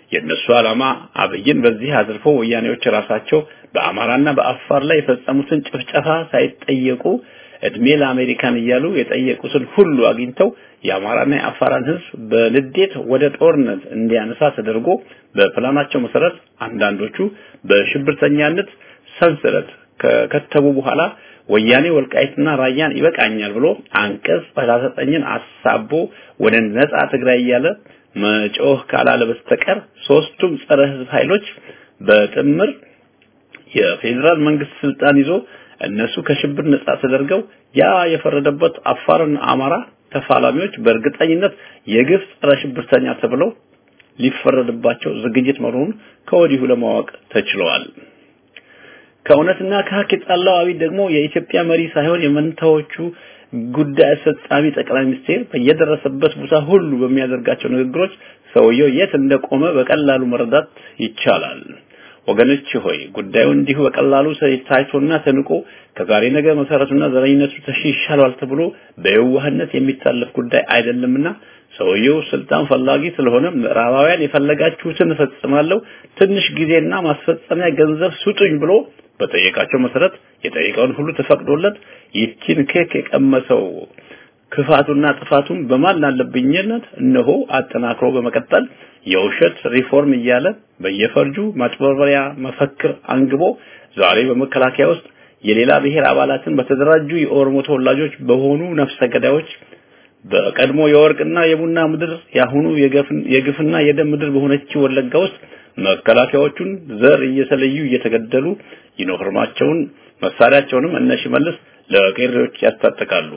የእነሱ ዓላማ አብይን በዚህ አዝርፎ ወያኔዎች ራሳቸው በአማራና በአፋር ላይ የፈጸሙትን ጭፍጨፋ ሳይጠየቁ እድሜ ለአሜሪካን እያሉ የጠየቁትን ሁሉ አግኝተው የአማራና የአፋራን ህዝብ በንዴት ወደ ጦርነት እንዲያነሳ ተደርጎ በፕላናቸው መሰረት አንዳንዶቹ በሽብርተኛነት ሰንሰለት ከከተቡ በኋላ ወያኔ ወልቃይትና ራያን ይበቃኛል ብሎ አንቀጽ 39ን አሳቦ ወደ ነጻ ትግራይ እያለ መጮህ ካላለ በስተቀር ሶስቱም ጸረ ህዝብ ኃይሎች በጥምር የፌዴራል መንግስት ስልጣን ይዞ እነሱ ከሽብር ነጻ ተደርገው ያ የፈረደበት አፋርና አማራ ተፋላሚዎች በእርግጠኝነት የግፍ ጸረ ሽብርተኛ ተብለው ሊፈረድባቸው ዝግጅት መሆኑን ከወዲሁ ለማወቅ ተችሏል። ከእውነትና ከሀቅ የጣላው አብይ ደግሞ የኢትዮጵያ መሪ ሳይሆን የመንታዎቹ ጉዳይ አስፈጻሚ ጠቅላይ ሚኒስቴር በየደረሰበት ቦታ ሁሉ በሚያደርጋቸው ንግግሮች ሰውየው የት እንደቆመ በቀላሉ መረዳት ይቻላል። ወገኖች ሆይ ጉዳዩ እንዲሁ በቀላሉ ታይቶና ተንቆ ከዛሬ ነገ መሰረቱና ዘረኝነቱ ተሽሻሏል ተብሎ በየዋህነት የሚታለፍ ጉዳይ አይደለምና ሰውየው ስልጣን ፈላጊ ስለሆነ ምዕራባውያን የፈለጋችሁትን እፈጽማለሁ ትንሽ ጊዜና ማስፈጸሚያ ገንዘብ ስጡኝ ብሎ በጠየቃቸው መሰረት የጠየቀውን ሁሉ ተፈቅዶለት ይቺን ኬክ የቀመሰው ክፋቱና ጥፋቱን በማን አለብኝነት እነሆ አጠናክሮ በመቀጠል የውሸት ሪፎርም እያለ በየፈርጁ ማጭበርበሪያ መፈክር አንግቦ ዛሬ በመከላከያ ውስጥ የሌላ ብሔር አባላትን በተደራጁ የኦሮሞ ተወላጆች በሆኑ ነፍሰ ገዳዮች በቀድሞ የወርቅና የቡና ምድር ያሁኑ የግፍና የደም ምድር በሆነችው ወለጋ ውስጥ መከላከያዎቹን ዘር እየተለዩ እየተገደሉ ዩኒፎርማቸውን መሳሪያቸውንም እነ ሽመልስ ለቄሮች ያስታጥቃሉ።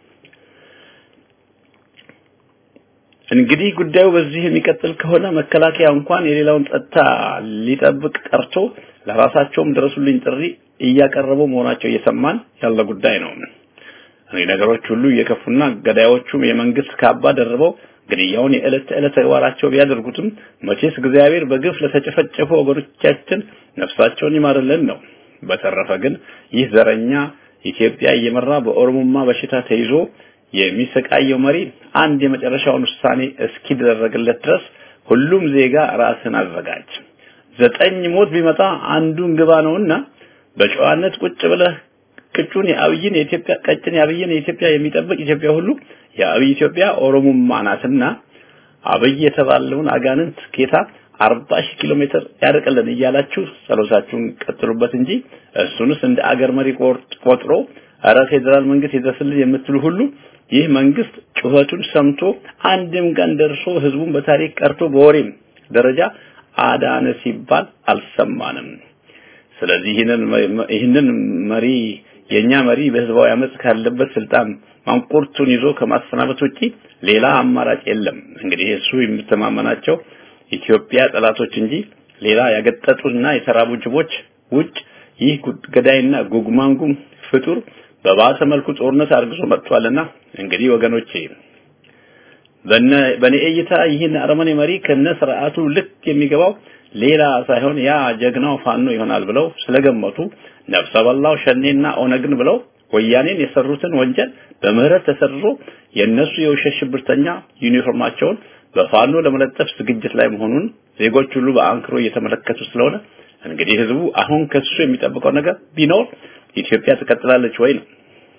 እንግዲህ ጉዳዩ በዚህ የሚቀጥል ከሆነ መከላከያ እንኳን የሌላውን ጸጥታ ሊጠብቅ ቀርቶ ለራሳቸውም ድረሱልኝ ጥሪ እያቀረቡ መሆናቸው እየሰማን ያለ ጉዳይ ነው። እኔ ነገሮች ሁሉ እየከፉና ገዳዮቹም የመንግስት ካባ ደርበው ግድያውን የዕለት ተዕለት ተግባራቸው ቢያደርጉትም መቼስ እግዚአብሔር በግፍ ለተጨፈጨፉ ወገኖቻችን ነፍሳቸውን ይማርልን ነው። በተረፈ ግን ይህ ዘረኛ ኢትዮጵያ እየመራ በኦሮሞማ በሽታ ተይዞ የሚሰቃየው መሪ አንድ የመጨረሻውን ውሳኔ እስኪደረግለት ድረስ ሁሉም ዜጋ ራስን አዘጋጅ። ዘጠኝ ሞት ቢመጣ አንዱን ግባ ነውና በጨዋነት ቁጭ ብለህ ቅጩን የአብይን የኢትዮጵያ ቀጭን የአብይን የኢትዮጵያ የሚጠብቅ ኢትዮጵያ ሁሉ የአብይ ኢትዮጵያ ኦሮሞማ ናትና አብይ የተባለውን አጋንንት ጌታ አርባ ሺህ ኪሎ ሜትር ያርቅልን እያላችሁ ጸሎታችሁን ቀጥሉበት እንጂ እሱንስ እንደ አገር መሪ ቆጥሮ አረ ፌዴራል መንግስት ይድረስልን የምትሉ ሁሉ ይህ መንግስት ጩኸቱን ሰምቶ አንድም ቀን ደርሶ ህዝቡን በታሪክ ቀርቶ በወሬም ደረጃ አዳነ ሲባል አልሰማንም። ስለዚህ ይህንን ይህንን መሪ የኛ መሪ በህዝባዊ አመጽ ካለበት ስልጣን ማንቁርቱን ይዞ ከማሰናበት ውጪ ሌላ አማራጭ የለም። እንግዲህ እሱ የምተማመናቸው ኢትዮጵያ ጠላቶች እንጂ ሌላ ያገጠጡና የተራቡ ጅቦች ውጭ ይህ ገዳይና ጉግማንጉም ፍጡር በባሰ መልኩ ጦርነት አርግዞ መጥቷልና እንግዲህ ወገኖቼ በነ በኔ እይታ ይህን አረመኔ መሪ ከነ ስርዓቱ ልክ የሚገባው ሌላ ሳይሆን ያ ጀግናው ፋኖ ይሆናል ብለው ስለገመቱ ነፍሰ በላው ሸኔና ኦነግን ብለው ወያኔን የሰሩትን ወንጀል በምህረት ተሰርዞ የነሱ የውሸት ሽብርተኛ ዩኒፎርማቸውን በፋኖ ለመለጠፍ ዝግጅት ላይ መሆኑን ዜጎች ሁሉ በአንክሮ እየተመለከቱ ስለሆነ እንግዲህ ህዝቡ አሁን ከሱ የሚጠብቀው ነገር ቢኖር ኢትዮጵያ ትቀጥላለች ወይ ነው።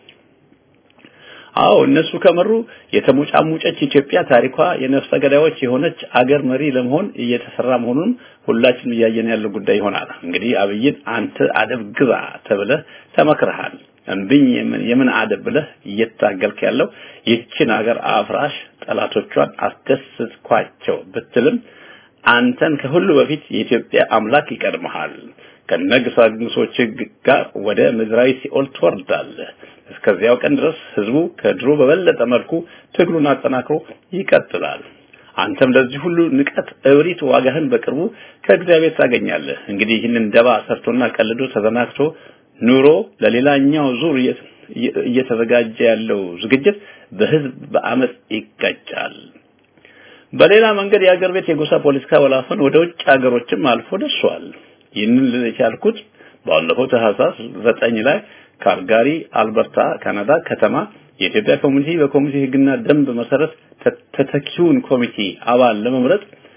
አዎ እነሱ ከመሩ የተሞጫሙጨች ኢትዮጵያ ታሪኳ የነፍሰ ገዳዮች የሆነች አገር መሪ ለመሆን እየተሰራ መሆኑን ሁላችንም እያየን ያለው ጉዳይ ይሆናል። እንግዲህ አብይን አንተ አደብ ግባ ተብለህ ተመክረሃል። እምብኝ የምን የምን አደብ ብለህ እየታገልክ ያለው ይችን አገር አፍራሽ ጠላቶቿን አስደስትኳቸው ብትልም አንተን ከሁሉ በፊት የኢትዮጵያ አምላክ ይቀድመሃል። ከነግሳግሶች ጋር ወደ ምድራዊ ሲኦል ትወርዳለህ። እስከዚያው ቀን ድረስ ህዝቡ ከድሮ በበለጠ መልኩ ትግሉን አጠናክሮ ይቀጥላል። አንተም ለዚህ ሁሉ ንቀት፣ እብሪት ዋጋህን በቅርቡ ከእግዚአብሔር ታገኛለህ። እንግዲህ ይህንን ደባ ሰርቶና ቀልዶ ተዘናግቶ ኑሮ ለሌላኛው ዙር እየተዘጋጀ ያለው ዝግጅት በህዝብ በአመፅ ይቀጫል። በሌላ መንገድ የአገር ቤት የጎሳ ፖለቲካ ወላፈን ወደ ውጭ ሀገሮችም አልፎ ደርሷል። ይህንን ልል የቻልኩት ባለፈው ታህሳስ ዘጠኝ ላይ ካልጋሪ አልበርታ ካናዳ ከተማ የኢትዮጵያ ኮሚኒቲ በኮሚኒቲ ህግና ደንብ መሰረት ተተኪውን ኮሚቴ አባል ለመምረጥ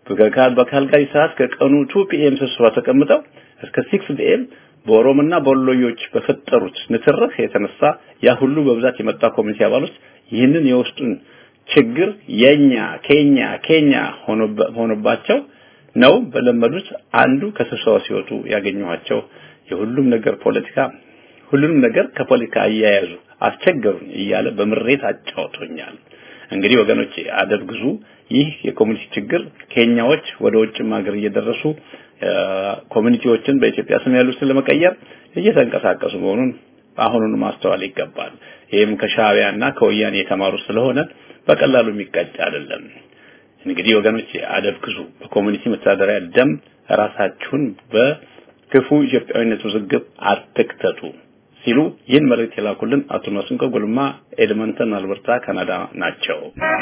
በካልጋሪ ሰዓት ከቀኑ 2 ፒኤም ስብሰባ ተቀምጠው እስከ 6 ፒኤም በኦሮሞና በወሎዮች በፈጠሩት ንትርክ የተነሳ ያ ሁሉ በብዛት የመጣ ኮሚቴ አባሎች ይህንን የውስጡን ችግር የኛ ኬኛ ኬኛ ሆኖባቸው ነው በለመዱት አንዱ ከስብሰባ ሲወጡ ያገኘኋቸው የሁሉም ነገር ፖለቲካ ሁሉንም ነገር ከፖለቲካ አያያዙ አስቸገሩኝ እያለ በምሬት አጫውቶኛል። እንግዲህ ወገኖች አደብ ግዙ። ይህ የኮሚኒቲ ችግር ኬንያዎች ወደ ውጭም ሀገር እየደረሱ ኮሚኒቲዎችን በኢትዮጵያ ስም ያሉትን ለመቀየር እየተንቀሳቀሱ መሆኑን አሁኑን ማስተዋል ይገባል። ይህም ከሻዕቢያና ከወያኔ የተማሩ ስለሆነ በቀላሉ የሚቀጭ አይደለም። እንግዲህ ወገኖች አደብ ግዙ። በኮሚኒቲ መተዳደሪያ ደም ራሳችሁን በክፉ ኢትዮጵያዊነት ውዝግብ አትክተቱ ሲሉ ይህን መልእክት የላኩልን አቶ መስንቆ ጉልማ ኤድመንተን አልበርታ ካናዳ ናቸው።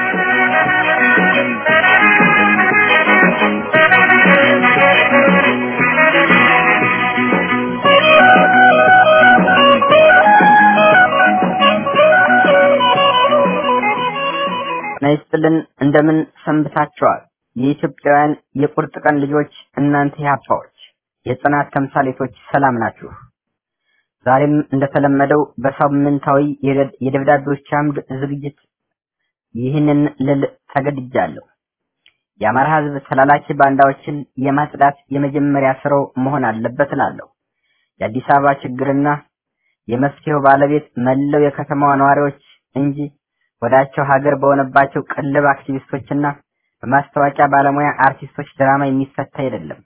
ናይስጥልን እንደምን ሰንብታችኋል? የኢትዮጵያውያን የቁርጥ ቀን ልጆች እናንተ ያፓዎች የጽናት ተምሳሌቶች ሰላም ናችሁ? ዛሬም እንደተለመደው በሳምንታዊ የደብዳቤዎች አምድ ዝግጅት ይህንን ልል ተገድጃለሁ። የአማራ ሕዝብ ተላላኪ ባንዳዎችን የማጽዳት የመጀመሪያ ስራው መሆን አለበት እላለሁ። የአዲስ አበባ ችግርና የመፍትሄው ባለቤት መላው የከተማዋ ነዋሪዎች እንጂ ወዳቸው ሀገር በሆነባቸው ቅልብ አክቲቪስቶችና በማስታወቂያ ባለሙያ አርቲስቶች ድራማ የሚፈታ አይደለም።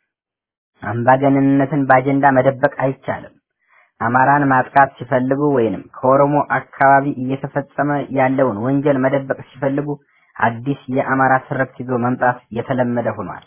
አምባገነንነትን በአጀንዳ መደበቅ አይቻልም። አማራን ማጥቃት ሲፈልጉ ወይንም ከኦሮሞ አካባቢ እየተፈጸመ ያለውን ወንጀል መደበቅ ሲፈልጉ አዲስ የአማራ ትርክት ይዞ መምጣት የተለመደ ሆኗል።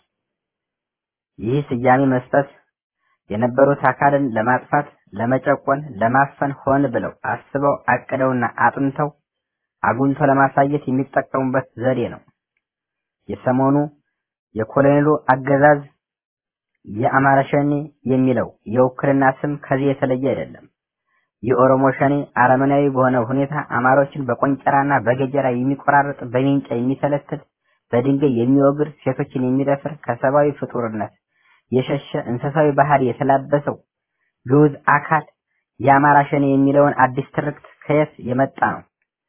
ይህ ስያሜ መስጠት የነበሩት አካልን ለማጥፋት፣ ለመጨቆን፣ ለማፈን ሆን ብለው አስበው አቅደውና አጥንተው አጉልቶ ለማሳየት የሚጠቀሙበት ዘዴ ነው። የሰሞኑ የኮሎኔሉ አገዛዝ የአማራ ሸኔ የሚለው የውክልና ስም ከዚህ የተለየ አይደለም። የኦሮሞ ሸኔ አረመናዊ በሆነ ሁኔታ አማሮችን በቆንጨራና በገጀራ የሚቆራርጥ፣ በሜንጫ የሚተለትል፣ በድንጋይ የሚወግር፣ ሴቶችን የሚደፍር ከሰብአዊ ፍጡርነት የሸሸ እንስሳዊ ባህሪ የተላበሰው ግዑዝ አካል የአማራ ሸኔ የሚለውን አዲስ ትርክት ከየት የመጣ ነው?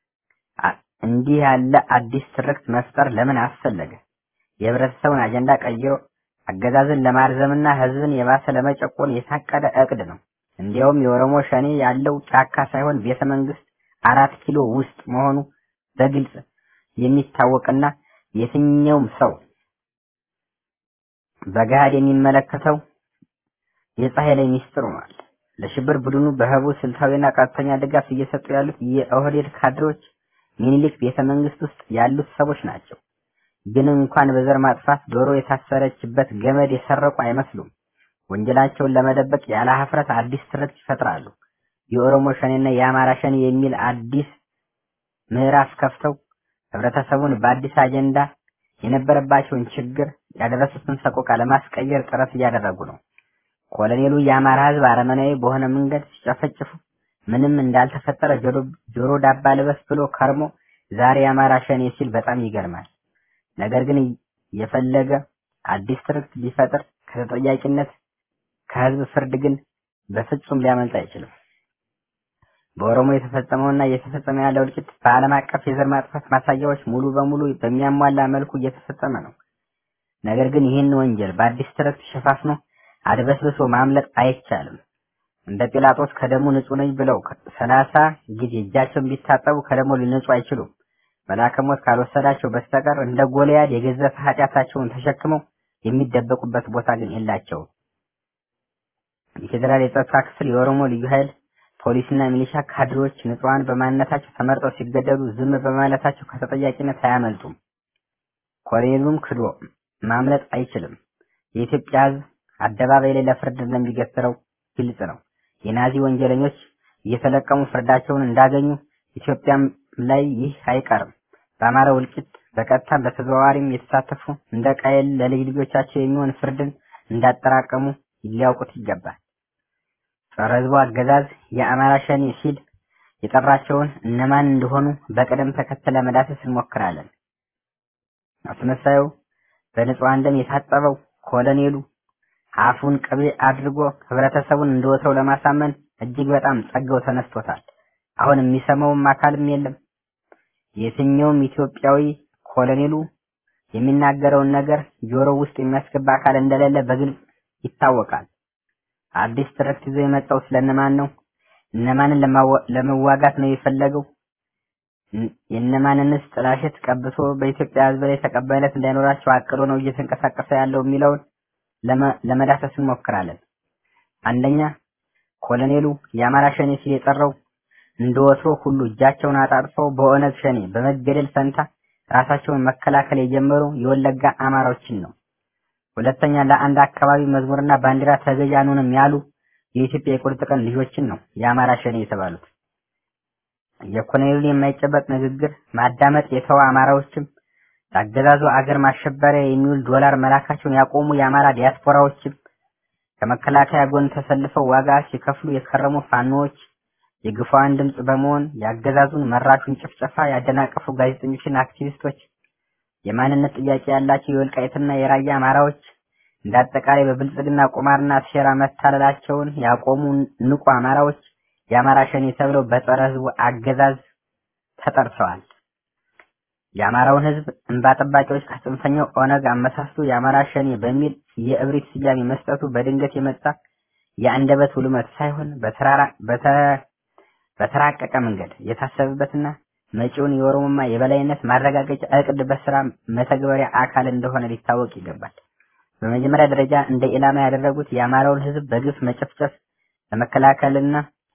እንዲህ ያለ አዲስ ትርክት መፍጠር ለምን አስፈለገ? የህብረተሰቡን አጀንዳ ቀይሮ አገዛዝን ለማርዘምና ህዝብን የባሰ ለመጨቆን የታቀደ እቅድ ነው። እንዲያውም የኦሮሞ ሸኔ ያለው ጫካ ሳይሆን ቤተ መንግስት አራት ኪሎ ውስጥ መሆኑ በግልጽ የሚታወቅና የትኛውም ሰው በገሃድ የሚመለከተው የፀሐይ ላይ ሚስጥር ሆኗል። ለሽብር ቡድኑ በህቡ ስልታዊና ቀጥተኛ ድጋፍ እየሰጡ ያሉት የኦህዴድ ካድሬዎች ሚኒሊክ ቤተ መንግስት ውስጥ ያሉት ሰዎች ናቸው። ግን እንኳን በዘር ማጥፋት ዶሮ የታሰረችበት ገመድ የሰረቁ አይመስሉም። ወንጀላቸውን ለመደበቅ ያለ ሀፍረት አዲስ ትርክት ይፈጥራሉ። የኦሮሞ ሸኔና የአማራ ሸኔ የሚል አዲስ ምዕራፍ ከፍተው ህብረተሰቡን በአዲስ አጀንዳ የነበረባቸውን ችግር ያደረሱትን ሰቆቃ ለማስቀየር ጥረት እያደረጉ ነው። ኮሎኔሉ የአማራ ህዝብ አረመናዊ በሆነ መንገድ ሲጨፈጭፉ ምንም እንዳልተፈጠረ ጆሮ ዳባ ልበስ ብሎ ከርሞ ዛሬ የአማራ ሸኔ ሲል በጣም ይገርማል። ነገር ግን የፈለገ አዲስ ትርክት ቢፈጥር ከተጠያቂነት ከህዝብ ፍርድ ግን በፍጹም ሊያመልጥ አይችልም። በኦሮሞ የተፈጸመውና እየተፈጸመ ያለው እልቂት በዓለም አቀፍ የዘር ማጥፋት ማሳያዎች ሙሉ በሙሉ በሚያሟላ መልኩ እየተፈጸመ ነው። ነገር ግን ይህን ወንጀል በአዲስ ትርክት ሸፋፍኖ አድበስብሶ ማምለጥ አይቻልም። እንደ ጲላጦስ ከደሙ ንጹህ ነኝ ብለው ሰላሳ ጊዜ እጃቸውን ቢታጠቡ ከደሙ ሊነጹ አይችሉም። መልአከ ሞት ካልወሰዳቸው በስተቀር እንደ ጎልያድ የገዘፈ ኃጢአታቸውን ተሸክመው የሚደበቁበት ቦታ ግን የላቸውም። የፌዴራል የጸጥታ ክፍል፣ የኦሮሞ ልዩ ኃይል፣ ፖሊስና ሚሊሻ ካድሬዎች ንጹሐን በማንነታቸው ተመርጠው ሲገደሉ ዝም በማለታቸው ከተጠያቂነት አያመልጡም። ኮሎኔሉም ክዶ ማምለጥ አይችልም። የኢትዮጵያ ሕዝብ አደባባይ ላይ ለፍርድ እንደሚገትረው ግልጽ ነው። የናዚ ወንጀለኞች እየተለቀሙ ፍርዳቸውን እንዳገኙ ኢትዮጵያም ላይ ይህ አይቀርም። በአማራው እልቂት በቀጥታም በተዘዋዋሪም የተሳተፉ እንደ ቃየል ለልጅ ልጆቻቸው የሚሆን ፍርድን እንዳጠራቀሙ ሊያውቁት ይገባል። ጸረ ሕዝቡ አገዛዝ የአማራ ሸኔ ሲል የጠራቸውን እነማን እንደሆኑ በቅደም ተከተል ለመዳሰስ እንሞክራለን። አስመሳዩ በንጹሐን ደም የታጠበው ኮሎኔሉ አፉን ቅቤ አድርጎ ህብረተሰቡን እንደወትረው ለማሳመን እጅግ በጣም ጸጋው ተነስቶታል። አሁን የሚሰማውም አካልም የለም። የትኛውም ኢትዮጵያዊ ኮሎኔሉ የሚናገረውን ነገር ጆሮ ውስጥ የሚያስገባ አካል እንደሌለ በግልጽ ይታወቃል። አዲስ ትርክት ይዞ የመጣው ስለነማን ነው? እነማንን ለመዋጋት ነው የፈለገው? የእነማንንስ ጥላሸት ቀብቶ በኢትዮጵያ ህዝብ ላይ ተቀባይነት እንዳይኖራቸው አቅዶ ነው እየተንቀሳቀሰ ያለው የሚለውን ለመዳሰስ እንሞክራለን። አንደኛ ኮሎኔሉ የአማራ ሸኔ ሲል የጠራው እንደ ወትሮ ሁሉ እጃቸውን አጣጥፈው በኦነግ ሸኔ በመገደል ፈንታ ራሳቸውን መከላከል የጀመሩ የወለጋ አማራዎችን ነው። ሁለተኛ ለአንድ አካባቢ መዝሙርና ባንዲራ ተገዥ አንሆንም ያሉ የኢትዮጵያ የቁርጥ ቀን ልጆችን ነው የአማራ ሸኔ የተባሉት። የኮሎኔሉን የማይጨበጥ ንግግር ማዳመጥ የተዋ አማራዎችም ለአገዛዙ አገር ማሸበሪያ የሚውል ዶላር መላካቸውን ያቆሙ የአማራ ዲያስፖራዎችም ከመከላከያ ጎን ተሰልፈው ዋጋ ሲከፍሉ የከረሙ ፋኖዎች የግፋዋን ድምፅ በመሆን የአገዛዙን መራሹን ጭፍጨፋ ያደናቀፉ ጋዜጠኞችና አክቲቪስቶች፣ የማንነት ጥያቄ ያላቸው የወልቃይትና የራያ አማራዎች እንደ አጠቃላይ በብልጽግና ቁማርና ሴራ መታለላቸውን ያቆሙ ንቁ አማራዎች የአማራ ሸኔ ተብለው በጸረ ህዝቡ አገዛዝ ተጠርተዋል። የአማራውን ህዝብ እንባ ጠባቂዎች ከጽንፈኛው ኦነግ አመሳስቶ የአማራ ሸኔ በሚል የእብሪት ስያሜ መስጠቱ በድንገት የመጣ የአንደበት ውልመት ሳይሆን በተራራ በተራቀቀ መንገድ የታሰበበትና መጪውን የኦሮሞማ የበላይነት ማረጋገጫ እቅድ በስራ መተግበሪያ አካል እንደሆነ ሊታወቅ ይገባል። በመጀመሪያ ደረጃ እንደ ኢላማ ያደረጉት የአማራውን ህዝብ በግፍ መጨፍጨፍ ለመከላከልና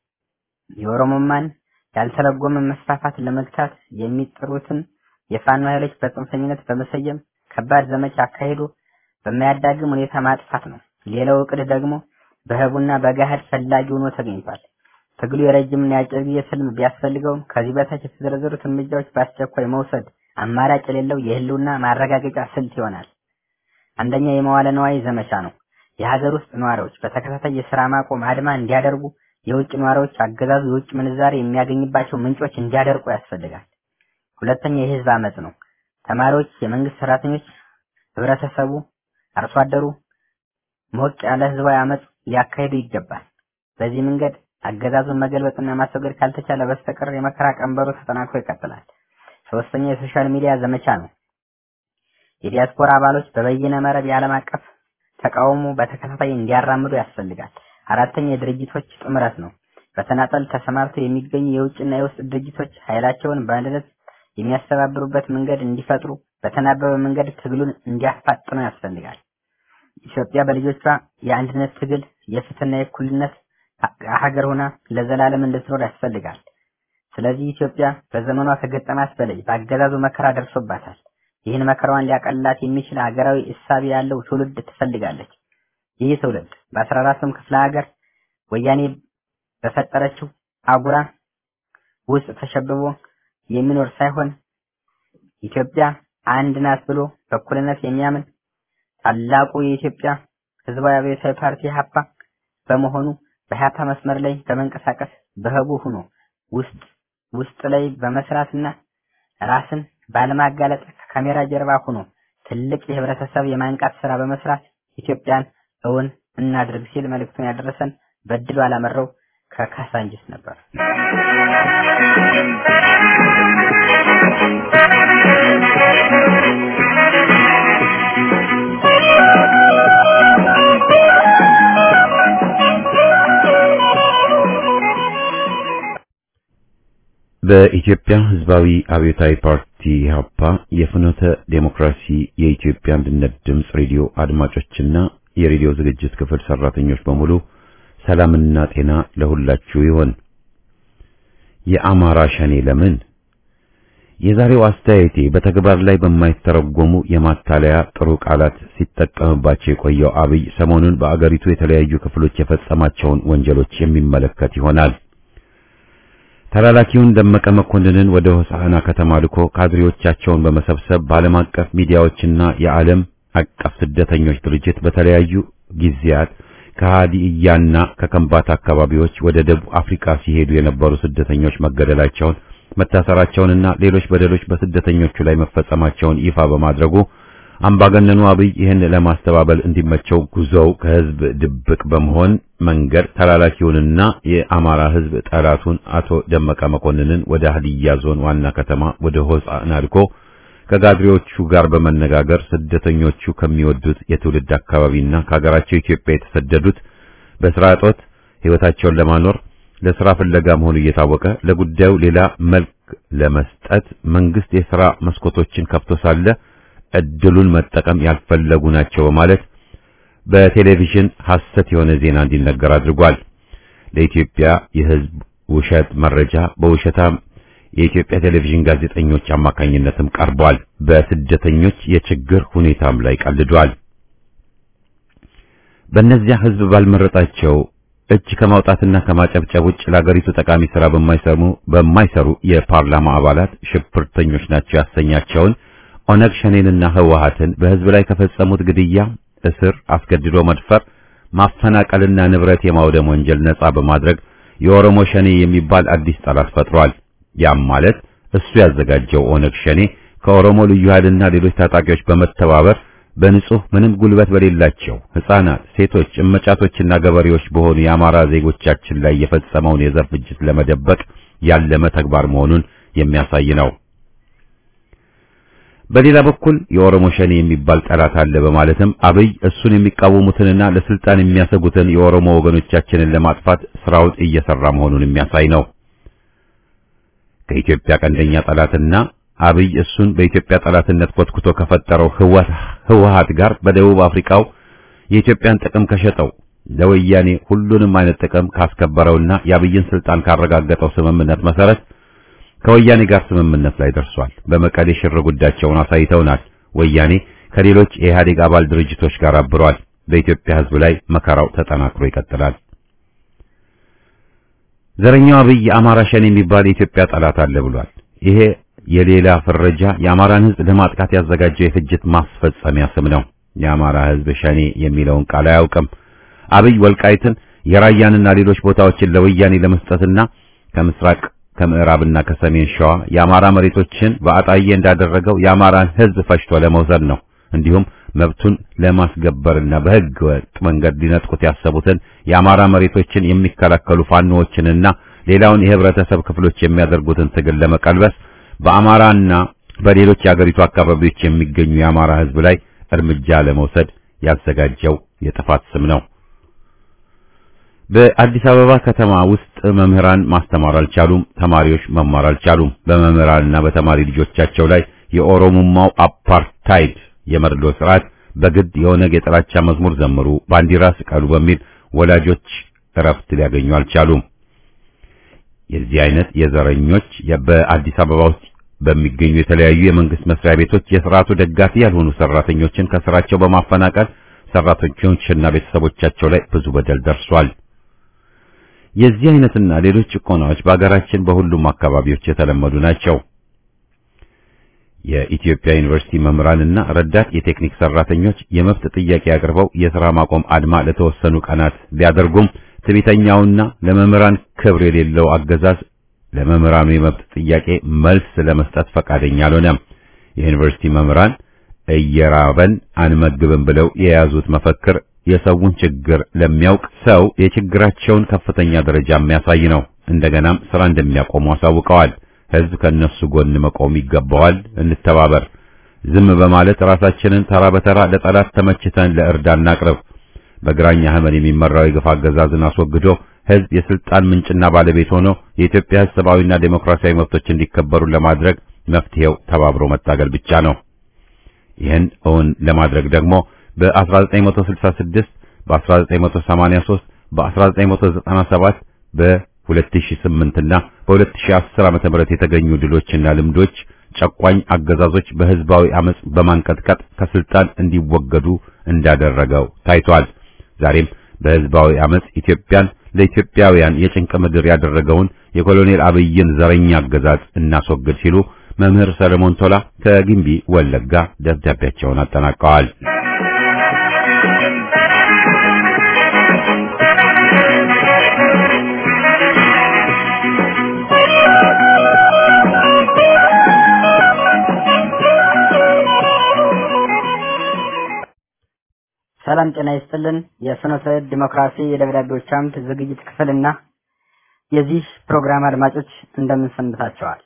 የኦሮሞማን ያልተለጎመ መስፋፋት ለመግታት የሚጥሩትን የፋኖ ኃይሎች በጽንፈኝነት በመሰየም ከባድ ዘመቻ አካሂዶ በማያዳግም ሁኔታ ማጥፋት ነው። ሌላው እቅድ ደግሞ በህቡና በገሃድ ፈላጊ ሆኖ ተገኝቷል። ትግሉ የረጅምና የአጭር ጊዜ ስልም ቢያስፈልገውም ከዚህ በታች የተዘረዘሩት እርምጃዎች በአስቸኳይ መውሰድ አማራጭ የሌለው የህልውና ማረጋገጫ ስልት ይሆናል። አንደኛ የመዋለ ነዋይ ዘመቻ ነው። የሀገር ውስጥ ነዋሪዎች በተከታታይ የስራ ማቆም አድማ እንዲያደርጉ፣ የውጭ ነዋሪዎች አገዛዙ የውጭ ምንዛሬ የሚያገኝባቸው ምንጮች እንዲያደርቁ ያስፈልጋል። ሁለተኛ የህዝብ አመጽ ነው። ተማሪዎች፣ የመንግስት ሰራተኞች፣ ህብረተሰቡ፣ አርሶ አደሩ ሞቅ ያለ ህዝባዊ አመጽ ሊያካሂዱ ይገባል። በዚህ መንገድ አገዛዙን መገልበጥና ማስወገድ ካልተቻለ በስተቀር የመከራ ቀንበሩ ተጠናክሮ ይቀጥላል። ሶስተኛ የሶሻል ሚዲያ ዘመቻ ነው። የዲያስፖራ አባሎች በበይነ መረብ የዓለም አቀፍ ተቃውሞ በተከታታይ እንዲያራምዱ ያስፈልጋል። አራተኛ የድርጅቶች ጥምረት ነው። በተናጠል ተሰማርተው የሚገኙ የውጭና የውስጥ ድርጅቶች ኃይላቸውን በአንድነት የሚያስተባብሩበት መንገድ እንዲፈጥሩ በተናበበ መንገድ ትግሉን እንዲያፋጥኑ ያስፈልጋል። ኢትዮጵያ በልጆቿ የአንድነት ትግል የፍትህና የእኩልነት ሀገር ሆና ለዘላለም እንድትኖር ያስፈልጋል። ስለዚህ ኢትዮጵያ በዘመኗ ከገጠማት በላይ በአገዛዙ መከራ ደርሶባታል። ይህን መከራዋን ሊያቀልላት የሚችል ሀገራዊ እሳቤ ያለው ትውልድ ትፈልጋለች። ይህ ትውልድ በአስራ አራቱም ክፍለ ሀገር ወያኔ በፈጠረችው አጉራ ውስጥ ተሸብቦ የሚኖር ሳይሆን ኢትዮጵያ አንድ ናት ብሎ በእኩልነት የሚያምን ታላቁ የኢትዮጵያ ህዝባዊ አብዮታዊ ፓርቲ ሀፓ በመሆኑ በሀፓ መስመር ላይ በመንቀሳቀስ በህቡ ሆኖ ውስጥ ውስጥ ላይ በመስራትና ራስን ባለማጋለጥ ከካሜራ ጀርባ ሆኖ ትልቅ የህብረተሰብ የማንቃት ስራ በመስራት ኢትዮጵያን እውን እናድርግ ሲል መልእክቱን ያደረሰን በድሉ አላመረው ከካሳንጅስ ነበር። በኢትዮጵያ ህዝባዊ አብዮታዊ ፓርቲ ኢህአፓ የፍኖተ ዴሞክራሲ የኢትዮጵያ አንድነት ድምፅ ሬዲዮ አድማጮችና የሬዲዮ ዝግጅት ክፍል ሰራተኞች በሙሉ ሰላምና ጤና ለሁላችሁ ይሆን። የአማራ ሸኔ ለምን? የዛሬው አስተያየቴ በተግባር ላይ በማይተረጎሙ የማታለያ ጥሩ ቃላት ሲጠቀምባቸው የቆየው አብይ ሰሞኑን በአገሪቱ የተለያዩ ክፍሎች የፈጸማቸውን ወንጀሎች የሚመለከት ይሆናል። ተላላኪውን ደመቀ መኮንንን ወደ ሆሳዕና ከተማ ልኮ ካድሬዎቻቸውን በመሰብሰብ በዓለም አቀፍ ሚዲያዎችና የዓለም አቀፍ ስደተኞች ድርጅት በተለያዩ ጊዜያት ከሃዲያና ከከምባታ አካባቢዎች ወደ ደቡብ አፍሪካ ሲሄዱ የነበሩ ስደተኞች መገደላቸውን መታሰራቸውንና ሌሎች በደሎች በስደተኞቹ ላይ መፈጸማቸውን ይፋ በማድረጉ አምባገነኑ አብይ ይህን ለማስተባበል እንዲመቸው ጉዞው ከህዝብ ድብቅ በመሆን መንገድ ተላላኪውንና የአማራ ህዝብ ጠላቱን አቶ ደመቀ መኮንንን ወደ ሀዲያ ዞን ዋና ከተማ ወደ ሆሳዕና ልኮ ከጋድሬዎቹ ጋር በመነጋገር ስደተኞቹ ከሚወዱት የትውልድ አካባቢና ከሀገራቸው ኢትዮጵያ የተሰደዱት በስራ እጦት ህይወታቸውን ለማኖር ለስራ ፍለጋ መሆኑ እየታወቀ ለጉዳዩ ሌላ መልክ ለመስጠት መንግስት የሥራ መስኮቶችን ከፍቶ ሳለ እድሉን መጠቀም ያልፈለጉ ናቸው በማለት በቴሌቪዥን ሐሰት የሆነ ዜና እንዲነገር አድርጓል። ለኢትዮጵያ የህዝብ ውሸት መረጃ በውሸታም የኢትዮጵያ ቴሌቪዥን ጋዜጠኞች አማካኝነትም ቀርቧል። በስደተኞች የችግር ሁኔታም ላይ ቀልዷል። በእነዚያ ህዝብ ባልመረጣቸው እጅ ከማውጣትና ከማጨብጨብ ውጭ ለአገሪቱ ጠቃሚ ስራ በማይሰሩ በማይሰሩ የፓርላማ አባላት ሽብርተኞች ናቸው ያሰኛቸውን ኦነግ ሸኔንና ህወሓትን በህዝብ ላይ ከፈጸሙት ግድያ፣ እስር፣ አስገድዶ መድፈር፣ ማፈናቀልና ንብረት የማውደም ወንጀል ነጻ በማድረግ የኦሮሞ ሸኔ የሚባል አዲስ ጠላት ፈጥሯል። ያም ማለት እሱ ያዘጋጀው ኦነግ ሸኔ ከኦሮሞ ልዩ ኃይልና ሌሎች ታጣቂዎች በመተባበር በንጹህ ምንም ጉልበት በሌላቸው ህፃናት፣ ሴቶች፣ እመጫቶችና ገበሬዎች በሆኑ የአማራ ዜጎቻችን ላይ የፈጸመውን የዘር ፍጅት ለመደበቅ ያለመ ተግባር መሆኑን የሚያሳይ ነው። በሌላ በኩል የኦሮሞ ሸኔ የሚባል ጠላት አለ በማለትም አብይ እሱን የሚቃወሙትንና ለስልጣን የሚያሰጉትን የኦሮሞ ወገኖቻችንን ለማጥፋት ስራውን እየሰራ መሆኑን የሚያሳይ ነው። ከኢትዮጵያ ቀንደኛ ጠላትና አብይ እሱን በኢትዮጵያ ጠላትነት ኮትኩቶ ከፈጠረው ህወሓት ጋር በደቡብ አፍሪካው የኢትዮጵያን ጥቅም ከሸጠው ለወያኔ ሁሉንም አይነት ጥቅም ካስከበረውና የአብይን ስልጣን ካረጋገጠው ስምምነት መሰረት ከወያኔ ጋር ስምምነት ላይ ደርሷል። በመቀሌ ሽር ጉዳቸውን አሳይተውናል። ወያኔ ከሌሎች የኢህአዴግ አባል ድርጅቶች ጋር አብሯል። በኢትዮጵያ ህዝብ ላይ መከራው ተጠናክሮ ይቀጥላል። ዘረኛው አብይ የአማራ ሸኔ የሚባል የኢትዮጵያ ጠላት አለ ብሏል። ይሄ የሌላ ፍረጃ የአማራን ህዝብ ለማጥቃት ያዘጋጀው የፍጅት ማስፈጸሚያ ስም ነው። የአማራ ህዝብ ሸኔ የሚለውን ቃል አያውቅም። አብይ ወልቃይትን የራያንና ሌሎች ቦታዎችን ለወያኔ ለመስጠትና ከምስራቅ ከምዕራብና ከሰሜን ሸዋ የአማራ መሬቶችን በአጣዬ እንዳደረገው የአማራን ህዝብ ፈጅቶ ለመውሰድ ነው። እንዲሁም መብቱን ለማስገበርና በህገ ወጥ መንገድ ሊነጥቁት ያሰቡትን የአማራ መሬቶችን የሚከላከሉ ፋኖዎችንና ሌላውን የህብረተሰብ ክፍሎች የሚያደርጉትን ትግል ለመቀልበስ በአማራና በሌሎች የአገሪቱ አካባቢዎች የሚገኙ የአማራ ህዝብ ላይ እርምጃ ለመውሰድ ያዘጋጀው የጥፋት ስም ነው። በአዲስ አበባ ከተማ ውስጥ መምህራን ማስተማር አልቻሉም፣ ተማሪዎች መማር አልቻሉም። በመምህራንና በተማሪ ልጆቻቸው ላይ የኦሮሞማው አፓርታይድ የመርዶ ስርዓት በግድ የኦነግ የጥላቻ መዝሙር ዘምሩ፣ ባንዲራ ስቀሉ በሚል ወላጆች እረፍት ሊያገኙ አልቻሉም። የዚህ አይነት የዘረኞች በአዲስ አበባ ውስጥ በሚገኙ የተለያዩ የመንግስት መስሪያ ቤቶች የስርዓቱ ደጋፊ ያልሆኑ ሰራተኞችን ከስራቸው በማፈናቀል ሰራተኞችና ቤተሰቦቻቸው ላይ ብዙ በደል ደርሷል። የዚህ አይነትና ሌሎች ጭቆናዎች በአገራችን በሁሉም አካባቢዎች የተለመዱ ናቸው። የኢትዮጵያ ዩኒቨርሲቲ መምህራንና ረዳት የቴክኒክ ሰራተኞች የመብት ጥያቄ አቅርበው የሥራ ማቆም አድማ ለተወሰኑ ቀናት ቢያደርጉም ትዕቢተኛውና ለመምህራን ክብር የሌለው አገዛዝ ለመምህራኑ የመብት ጥያቄ መልስ ለመስጠት ፈቃደኛ አልሆነም። የዩኒቨርሲቲ መምህራን እየራበን አንመግብም ብለው የያዙት መፈክር የሰውን ችግር ለሚያውቅ ሰው የችግራቸውን ከፍተኛ ደረጃ የሚያሳይ ነው። እንደገናም ስራ እንደሚያቆሙ አሳውቀዋል። ህዝብ ከነሱ ጎን መቆም ይገባዋል። እንተባበር። ዝም በማለት ራሳችንን ተራ በተራ ለጠላት ተመችተን ለእርዳ እናቅርብ። በግራኝ አህመድ የሚመራው የግፍ አገዛዝን አስወግዶ ህዝብ የስልጣን ምንጭና ባለቤት ሆኖ የኢትዮጵያ ህዝብ ሰብአዊና ዴሞክራሲያዊ መብቶች እንዲከበሩ ለማድረግ መፍትሄው ተባብሮ መታገል ብቻ ነው። ይህን እውን ለማድረግ ደግሞ በ1966 በ1983 በ1997 በ2008 እና በ2010 ዓ.ም የተገኙ ድሎችና ልምዶች ጨቋኝ አገዛዞች በህዝባዊ አመጽ በማንቀጥቀጥ ከስልጣን እንዲወገዱ እንዳደረገው ታይቷል። ዛሬም በህዝባዊ አመጽ ኢትዮጵያን ለኢትዮጵያውያን የጭንቅ ምድር ያደረገውን የኮሎኔል አብይን ዘረኛ አገዛዝ እናስወግድ ሲሉ መምህር ሰለሞን ቶላ ከጊምቢ ወለጋ ደብዳቤያቸውን አጠናቀዋል። ሰላም ጤና ይስጥልን። የፍኖተ ዲሞክራሲ የደብዳቤዎች አምድ ዝግጅት ክፍልና የዚህ ፕሮግራም አድማጮች እንደምን ሰንብታችኋል?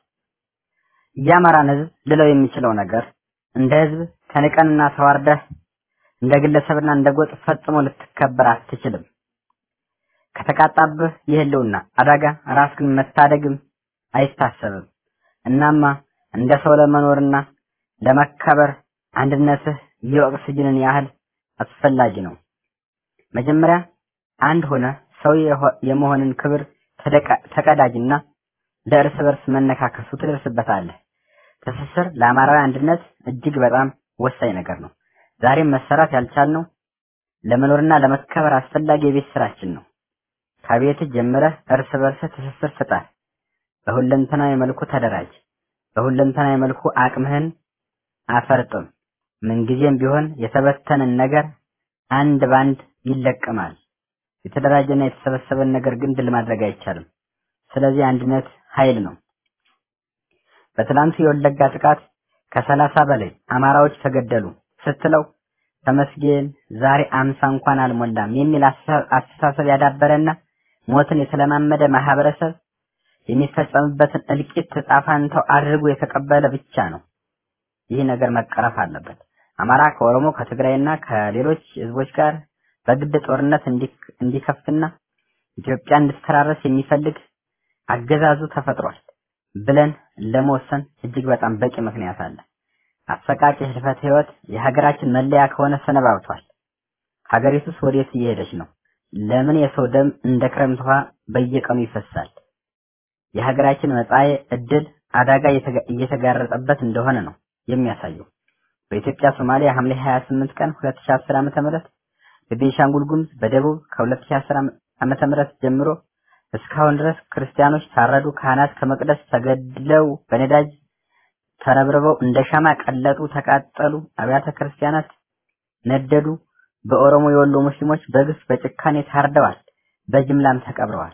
የአማራን ህዝብ ልለው የሚችለው ነገር እንደ ህዝብ ተንቀንና ተዋርደህ እንደ ግለሰብና እንደ ጎጥ ፈጽሞ ልትከበር አትችልም። ከተቃጣብህ የህልውና አደጋ ራስህን መታደግም አይታሰብም። እናማ እንደ ሰው ለመኖርና ለመከበር አንድነትህ የኦክስጅንን ያህል አስፈላጊ ነው። መጀመሪያ አንድ ሆነ ሰው የመሆንን ክብር ተቀዳጅና ለእርስ በርስ መነካከሱ ትደርስበታለህ። ትስስር ለአማራዊ አንድነት እጅግ በጣም ወሳኝ ነገር ነው። ዛሬም መሰራት ያልቻልነው ለመኖርና ለመከበር አስፈላጊ የቤት ስራችን ነው። ከቤት ጀምረህ እርስ በርስ ትስስር ፍጠር። በሁለንተናዊ መልኩ ተደራጅ። በሁለንተናዊ መልኩ አቅምህን አፈርጥም። ምንጊዜም ቢሆን የተበተንን ነገር አንድ ባንድ ይለቀማል። የተደራጀና የተሰበሰበን ነገር ግን ድል ማድረግ አይቻልም። ስለዚህ አንድነት ኃይል ነው። በትላንቱ የወለጋ ጥቃት ከሰላሳ በላይ አማራዎች ተገደሉ ስትለው ተመስገን ዛሬ አምሳ እንኳን አልሞላም የሚል አስተሳሰብ ያዳበረና ሞትን የተለማመደ ማህበረሰብ የሚፈጸምበትን እልቂት ጣፋንተው አድርጎ የተቀበለ ብቻ ነው። ይህ ነገር መቀረፍ አለበት። አማራ ከኦሮሞ ከትግራይና ከሌሎች ህዝቦች ጋር በግድ ጦርነት እንዲከፍትና ኢትዮጵያ እንድትተራረስ የሚፈልግ አገዛዙ ተፈጥሯል ብለን ለመወሰን እጅግ በጣም በቂ ምክንያት አለ። አሰቃቂ ህልፈት ህይወት የሀገራችን መለያ ከሆነ ሰነባብቷል። ሀገሪቱስ ወዴት እየሄደች ነው? ለምን የሰው ደም እንደ ክረምት ውሃ በየቀኑ ይፈሳል? የሀገራችን መጻኤ እድል አደጋ እየተጋረጠበት እንደሆነ ነው የሚያሳየው። በኢትዮጵያ ሶማሊያ ሐምሌ 28 ቀን 2010 ዓ.ም በቤንሻንጉል ጉሙዝ በደቡብ ከ2010 ዓመተ ምህረት ጀምሮ እስካሁን ድረስ ክርስቲያኖች ታረዱ፣ ካህናት ከመቅደስ ተገድለው በነዳጅ ተረብርበው እንደ ሻማ ቀለጡ፣ ተቃጠሉ፣ አብያተ ክርስቲያናት ነደዱ። በኦሮሞ የወሎ ሙስሊሞች በግፍ በጭካኔ ታርደዋል፣ በጅምላም ተቀብረዋል።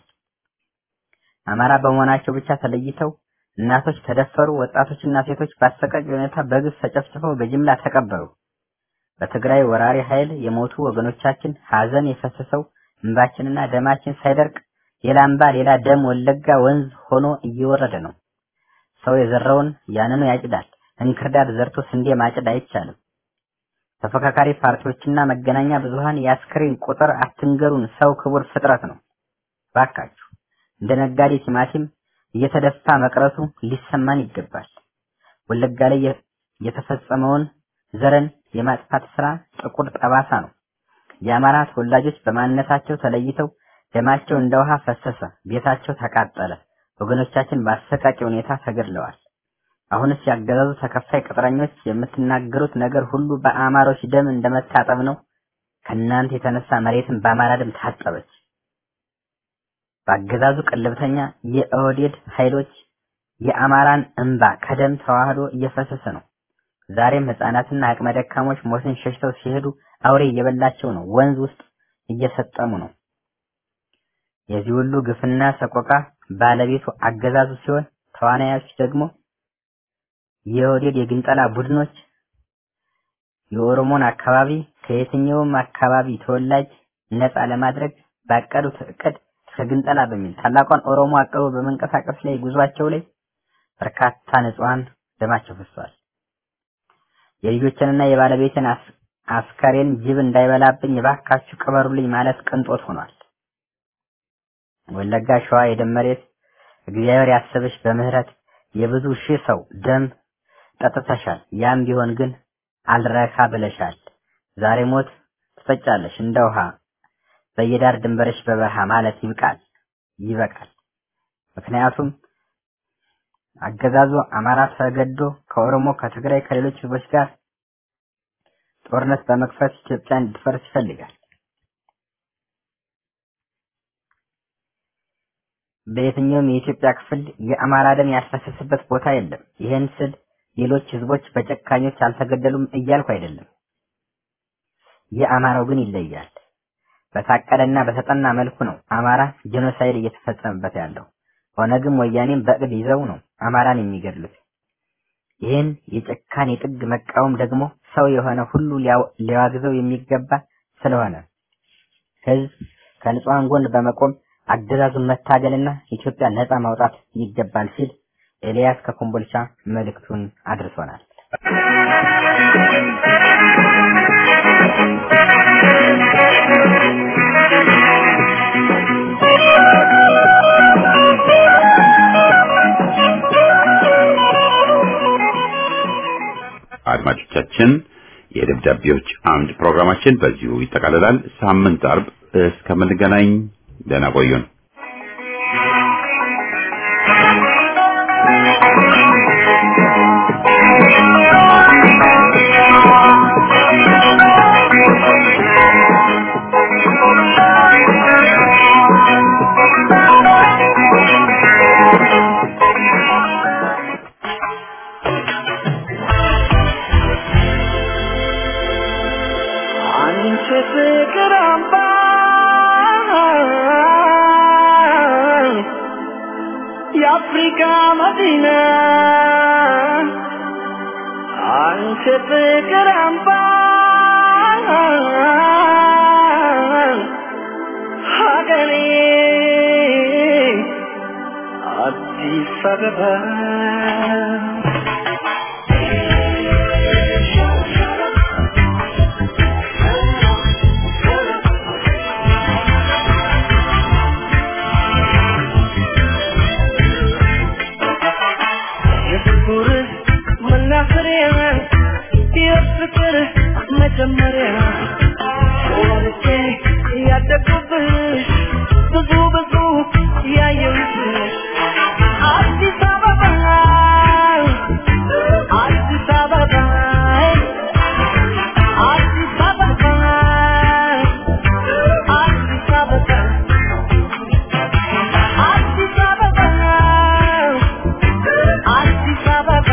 አማራ በመሆናቸው ብቻ ተለይተው እናቶች ተደፈሩ፣ ወጣቶችና ሴቶች በአሰቃቂ ሁኔታ በግፍ ተጨፍጭፈው በጅምላ ተቀበሩ። በትግራይ ወራሪ ኃይል የሞቱ ወገኖቻችን ሀዘን የፈሰሰው እንባችንና ደማችን ሳይደርቅ ሌላ እንባ ሌላ ደም ወለጋ ወንዝ ሆኖ እየወረደ ነው። ሰው የዘራውን ያንኑ ያጭዳል። እንክርዳድ ዘርቶ ስንዴ ማጭድ አይቻልም። ተፎካካሪ ፓርቲዎችና መገናኛ ብዙሃን የአስክሬን ቁጥር አትንገሩን፣ ሰው ክቡር ፍጥረት ነው። ባካችሁ እንደ ነጋዴ ቲማቲም እየተደፋ መቅረቱ ሊሰማን ይገባል። ወለጋ ላይ የተፈጸመውን ዘረን የማጥፋት ስራ ጥቁር ጠባሳ ነው። የአማራ ተወላጆች በማንነታቸው ተለይተው ደማቸው እንደ ውሃ ፈሰሰ፣ ቤታቸው ተቃጠለ፣ ወገኖቻችን በአሰቃቂ ሁኔታ ተገድለዋል። አሁንስ ያገዛዙ ተከፋይ ቅጥረኞች የምትናገሩት ነገር ሁሉ በአማሮች ደም እንደመታጠብ ነው። ከእናንተ የተነሳ መሬትን በአማራ ደም ታጠበች። በአገዛዙ ቅልብተኛ የኦህዴድ ኃይሎች የአማራን እንባ ከደም ተዋህዶ እየፈሰሰ ነው። ዛሬም ህፃናትና አቅመ ደካሞች ሞትን ሸሽተው ሲሄዱ አውሬ እየበላቸው ነው። ወንዝ ውስጥ እየሰጠሙ ነው። የዚህ ሁሉ ግፍና ሰቆቃ ባለቤቱ አገዛዙ ሲሆን ተዋናዮች ደግሞ የኦህዴድ የግንጠላ ቡድኖች የኦሮሞን አካባቢ ከየትኛውም አካባቢ ተወላጅ ነፃ ለማድረግ ባቀዱት እቅድ ከግንጠላ በሚል ታላቋን ኦሮሞ አቅበው በመንቀሳቀስ ላይ ጉዟቸው ላይ በርካታ ንጹሃን ደማቸው ፈሷል። የልጆችንና የባለቤትን አስከሬን ጅብ እንዳይበላብኝ እባካችሁ ቅበሩልኝ ማለት ቅንጦት ሆኗል። ወለጋ ሸዋ የደም መሬት እግዚአብሔር ያሰበሽ በምህረት የብዙ ሺህ ሰው ደም ጠጥተሻል። ያም ቢሆን ግን አልረካ ብለሻል። ዛሬ ሞት ትፈጫለሽ እንደ ውሃ በየዳር ድንበረሽ በበረሃ ማለት ይብቃል፣ ይበቃል። ምክንያቱም አገዛዙ አማራ ተገዶ ከኦሮሞ ከትግራይ ከሌሎች ህዝቦች ጋር ጦርነት በመክፈት ኢትዮጵያ እንድትፈርስ ይፈልጋል። በየትኛውም የኢትዮጵያ ክፍል የአማራ ደም ያልፈሰሰበት ቦታ የለም። ይህን ስል ሌሎች ህዝቦች በጨካኞች አልተገደሉም እያልኩ አይደለም። የአማራው ግን ይለያል። በታቀደና በተጠና መልኩ ነው አማራ ጄኖሳይድ እየተፈጸመበት ያለው። ኦነግም ወያኔም በእቅድ ይዘው ነው አማራን የሚገድሉት። ይህን የጭካኔ ጥግ መቃወም ደግሞ ሰው የሆነ ሁሉ ሊያዋግዘው የሚገባ ስለሆነ ህዝብ ከንጹሐን ጎን በመቆም አገዛዙን መታገልና ኢትዮጵያ ነጻ ማውጣት ይገባል ሲል ኤልያስ ከኮምቦልቻ መልእክቱን አድርሶናል። አድማጮቻችን የደብዳቤዎች አምድ ፕሮግራማችን በዚሁ ይጠቃልላል። ሳምንት አርብ እስከምንገናኝ ደህና ቆዩን። አንቺ ፍቅር አምባ የአፍሪካ መዲና አንቺ ፍቅር አምባ ሀገሬ አዲስ አበባ የፍቅር መናፈሪያ የፍቅር መጀመሪያ ወልጄ ያደግኩብሽ ብዙ ብዙ ያየሁሽ አዲስ አበባ አዲስ አበባ አዲስ አበባ አዲስ አበባ አዲስ አበባ አዲስ አበባ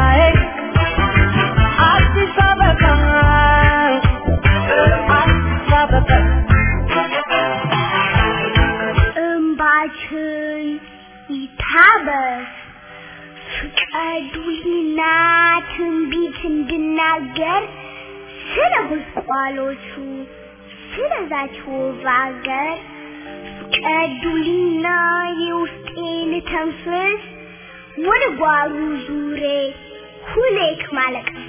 አዲስ አበባ አዲስ አበባ እምባችን ይታበስ ፍቀዱልኝና ትንቢት እንድናገር ስለ ጉስቋሎቹ ስለዛች ውብ አገር ፍቀዱልኝና የውስጤን ተንፍስ ወደ ጓሩ ዙሬ ሁሌክ ማለቀስ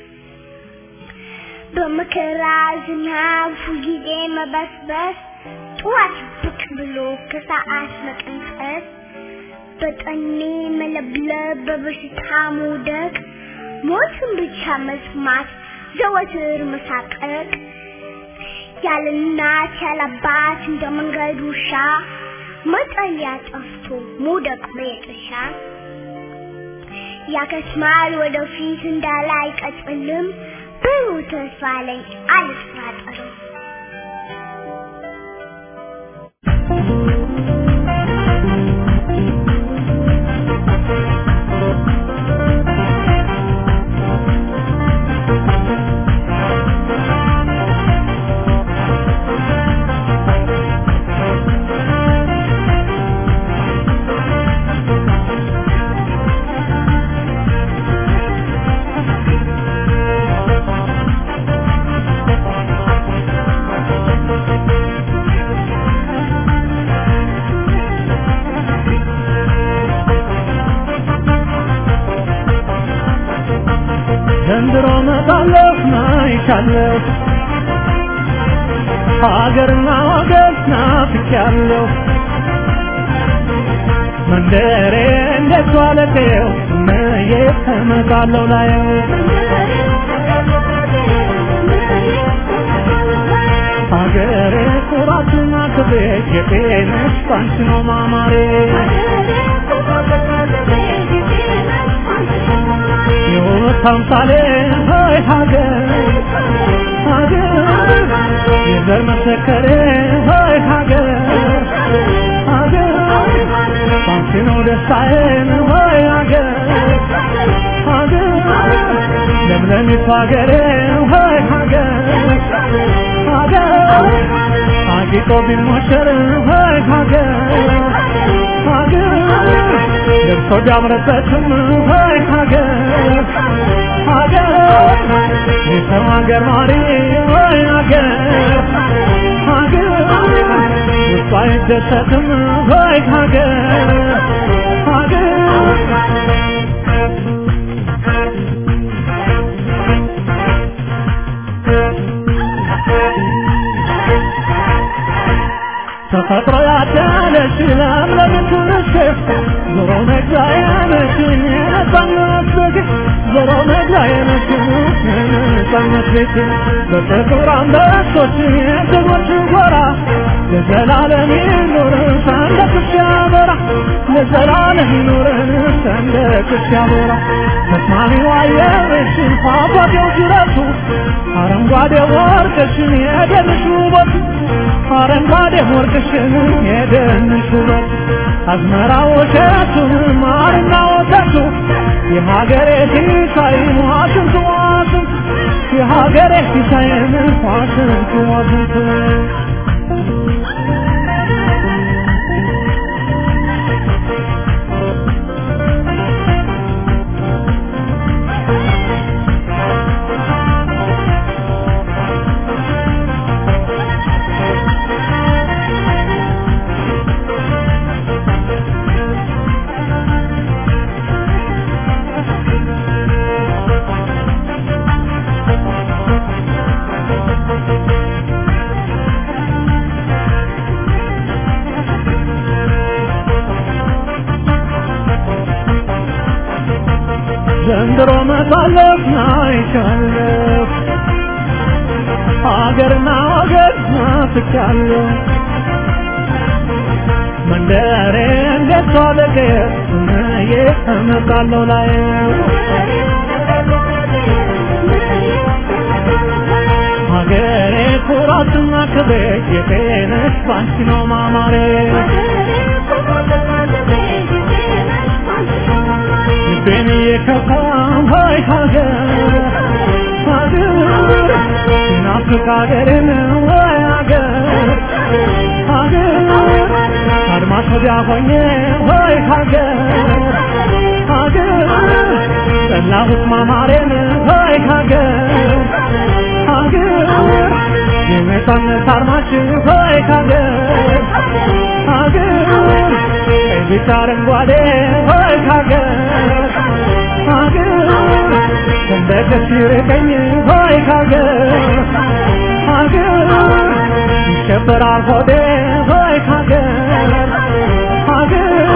በመከራ ዝናብ ሁልጊዜ መበስበስ ጠዋት ብቅ ብሎ ከሰዓት መቀንጠስ በጠኔ መለብለብ በበሽታ መውደቅ ሞትን ብቻ መስማት ዘወትር መሳቀቅ ያለ እናት ያለ አባት እንደ መንገድ ውሻ መጠለያ ጠፍቶ መውደቅ በየጥሻ ያከስማል ወደፊት እንዳለ አይቀጥልም ብሩህ ተስፋ ላይ አልጠራጠርም ዘንድሮ መጣለሁ ናይቻለሁ ሀገርና ወገን ናፍቄያለሁ መንደሬ እንዴት ዋለቴው መዬ እመጣለሁ ላየው ሀገሬ ኩራትና ክብሬ የጤነሽ ባንቺ ነው ማማሬ የውበት አምሳሌ ሆይ ሀገር ሀገር የዘር መሰከሬ ሆይ ሀገር ሀገር ባንቺ ነው ደስታዬን ሆይ ሀገር ሀገር ለምለሚቱ ሀገሬ ሆይ ሀገር ሀገር አጊጦ ቢሞሸር ሆይ ሀገር ሀገር ለብሶ ቢያምርበትም ሆይ ሀገር ሀገር የሰው ሀገር ማሪ ወይ ሀገር ሀገር ውስጡ አይደሰትም ወይ ሀገር ሀገር ተፈጥሮ ያደለች ለምለም ትንሽ ዞሮ መግቢያ ነች የነጻነት ቤት ዞሮ መግቢያ ነች የነጻነት ቤት በጥቁር አንበሶች የጀግኖች ጎራ ለዘላለም ይኑር ሰንደቅሽ ያበራ ለዘላለም ይኑር ሰንደቅሽ ያበራ ተስማሚው አየርሽን ፏፏቴው ጅረቱ አረንጓዴ ወርቅሽን የደንሽ ውበቱ አረንጓዴ ወርቅሽን የደንሽ ውበት አዝመራ ወሸቱን ማርና ወተቱ የሀገሬ ሲሳይ ዋሽንቱ ዋሽንቱ የሀገሬ ሲሳይን ዋሽንቱ ዋሽንቱ ዘንድሮ መሳለፍ ናይቻለሁ ሀገርና ወገን ናፍቻለሁ መንደሬ እንዴት ዋለቀ እነዬ እመጣለሁ ላይ ሀገሬ ኩራትና ክብሬ የጤነሽ ባንቺ ነው ማማሬ ልቤን የከፋም ሆይ ሀገር ሀገር ናፍቅ ሀገሬን ወይ ሀገር ሀገር አድማስ ወዲያ ሆኜ ወይ ሀገር ሀገር ጠላሁት ማማሬን ወይ ሀገር ሀገር የነጻነት አርማችን ወይ ሀገር ሀገር ቀይ ቢጫ አረንጓዴ ወይ ሀገር ሀገር ሰንደቅሽ ይርቀኝ ወይ ሀገር ሀገር ይከበራል ሆዴ ወይ ሀገር ሀገር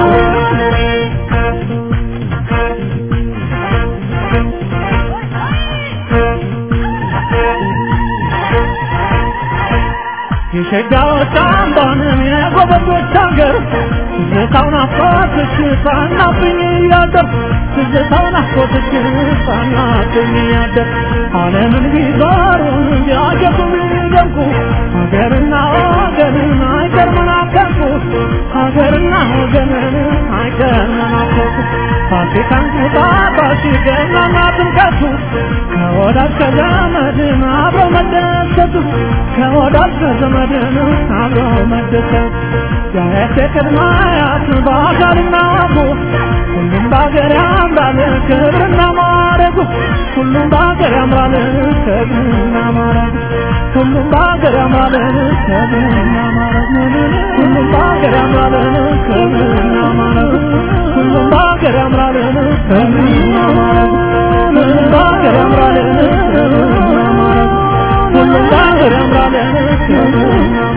የሸጋዎች አምባንም የጎበዞች ሀገር ትዝታው ናፍቆትሽ ጻናብኝ እያደር ትዝታው ናፍቆትሽ ጻናብኝ እያደር ዓለምን ቢዞሩን ቢያጀቡ ቢደምቁ ሀገርና ወገንን አይቀር መናፈቁ ሀገርና ወገንን አይቀር መናፈቁ ፋሲካን ቁጣጣሽ ገናና ጥምቀቱ ከወዳጅ ከዘመድን አብሮ መደሰቱ ከወዳጅ ከዘመድን አብሮ መደሰቱ ያያት ቅድመ አያት በአካልና አቦ ሁሉም በሀገር ያምራል ክብርና ማረጉ ሁሉም በሀገር ያምራል ክብርና ማረጉ ሁሉም በሀገር ያምራል ክብርና ማረጉ ሁሉም በሀገር ያምራል ክብርና ማረጉ ሁሉም በሀገር ያምራል ክብርና ማረጉ ሁሉም በሀገር ያምራል ክብርና ማረጉ ሁሉም በሀገር ያምራል ክብርና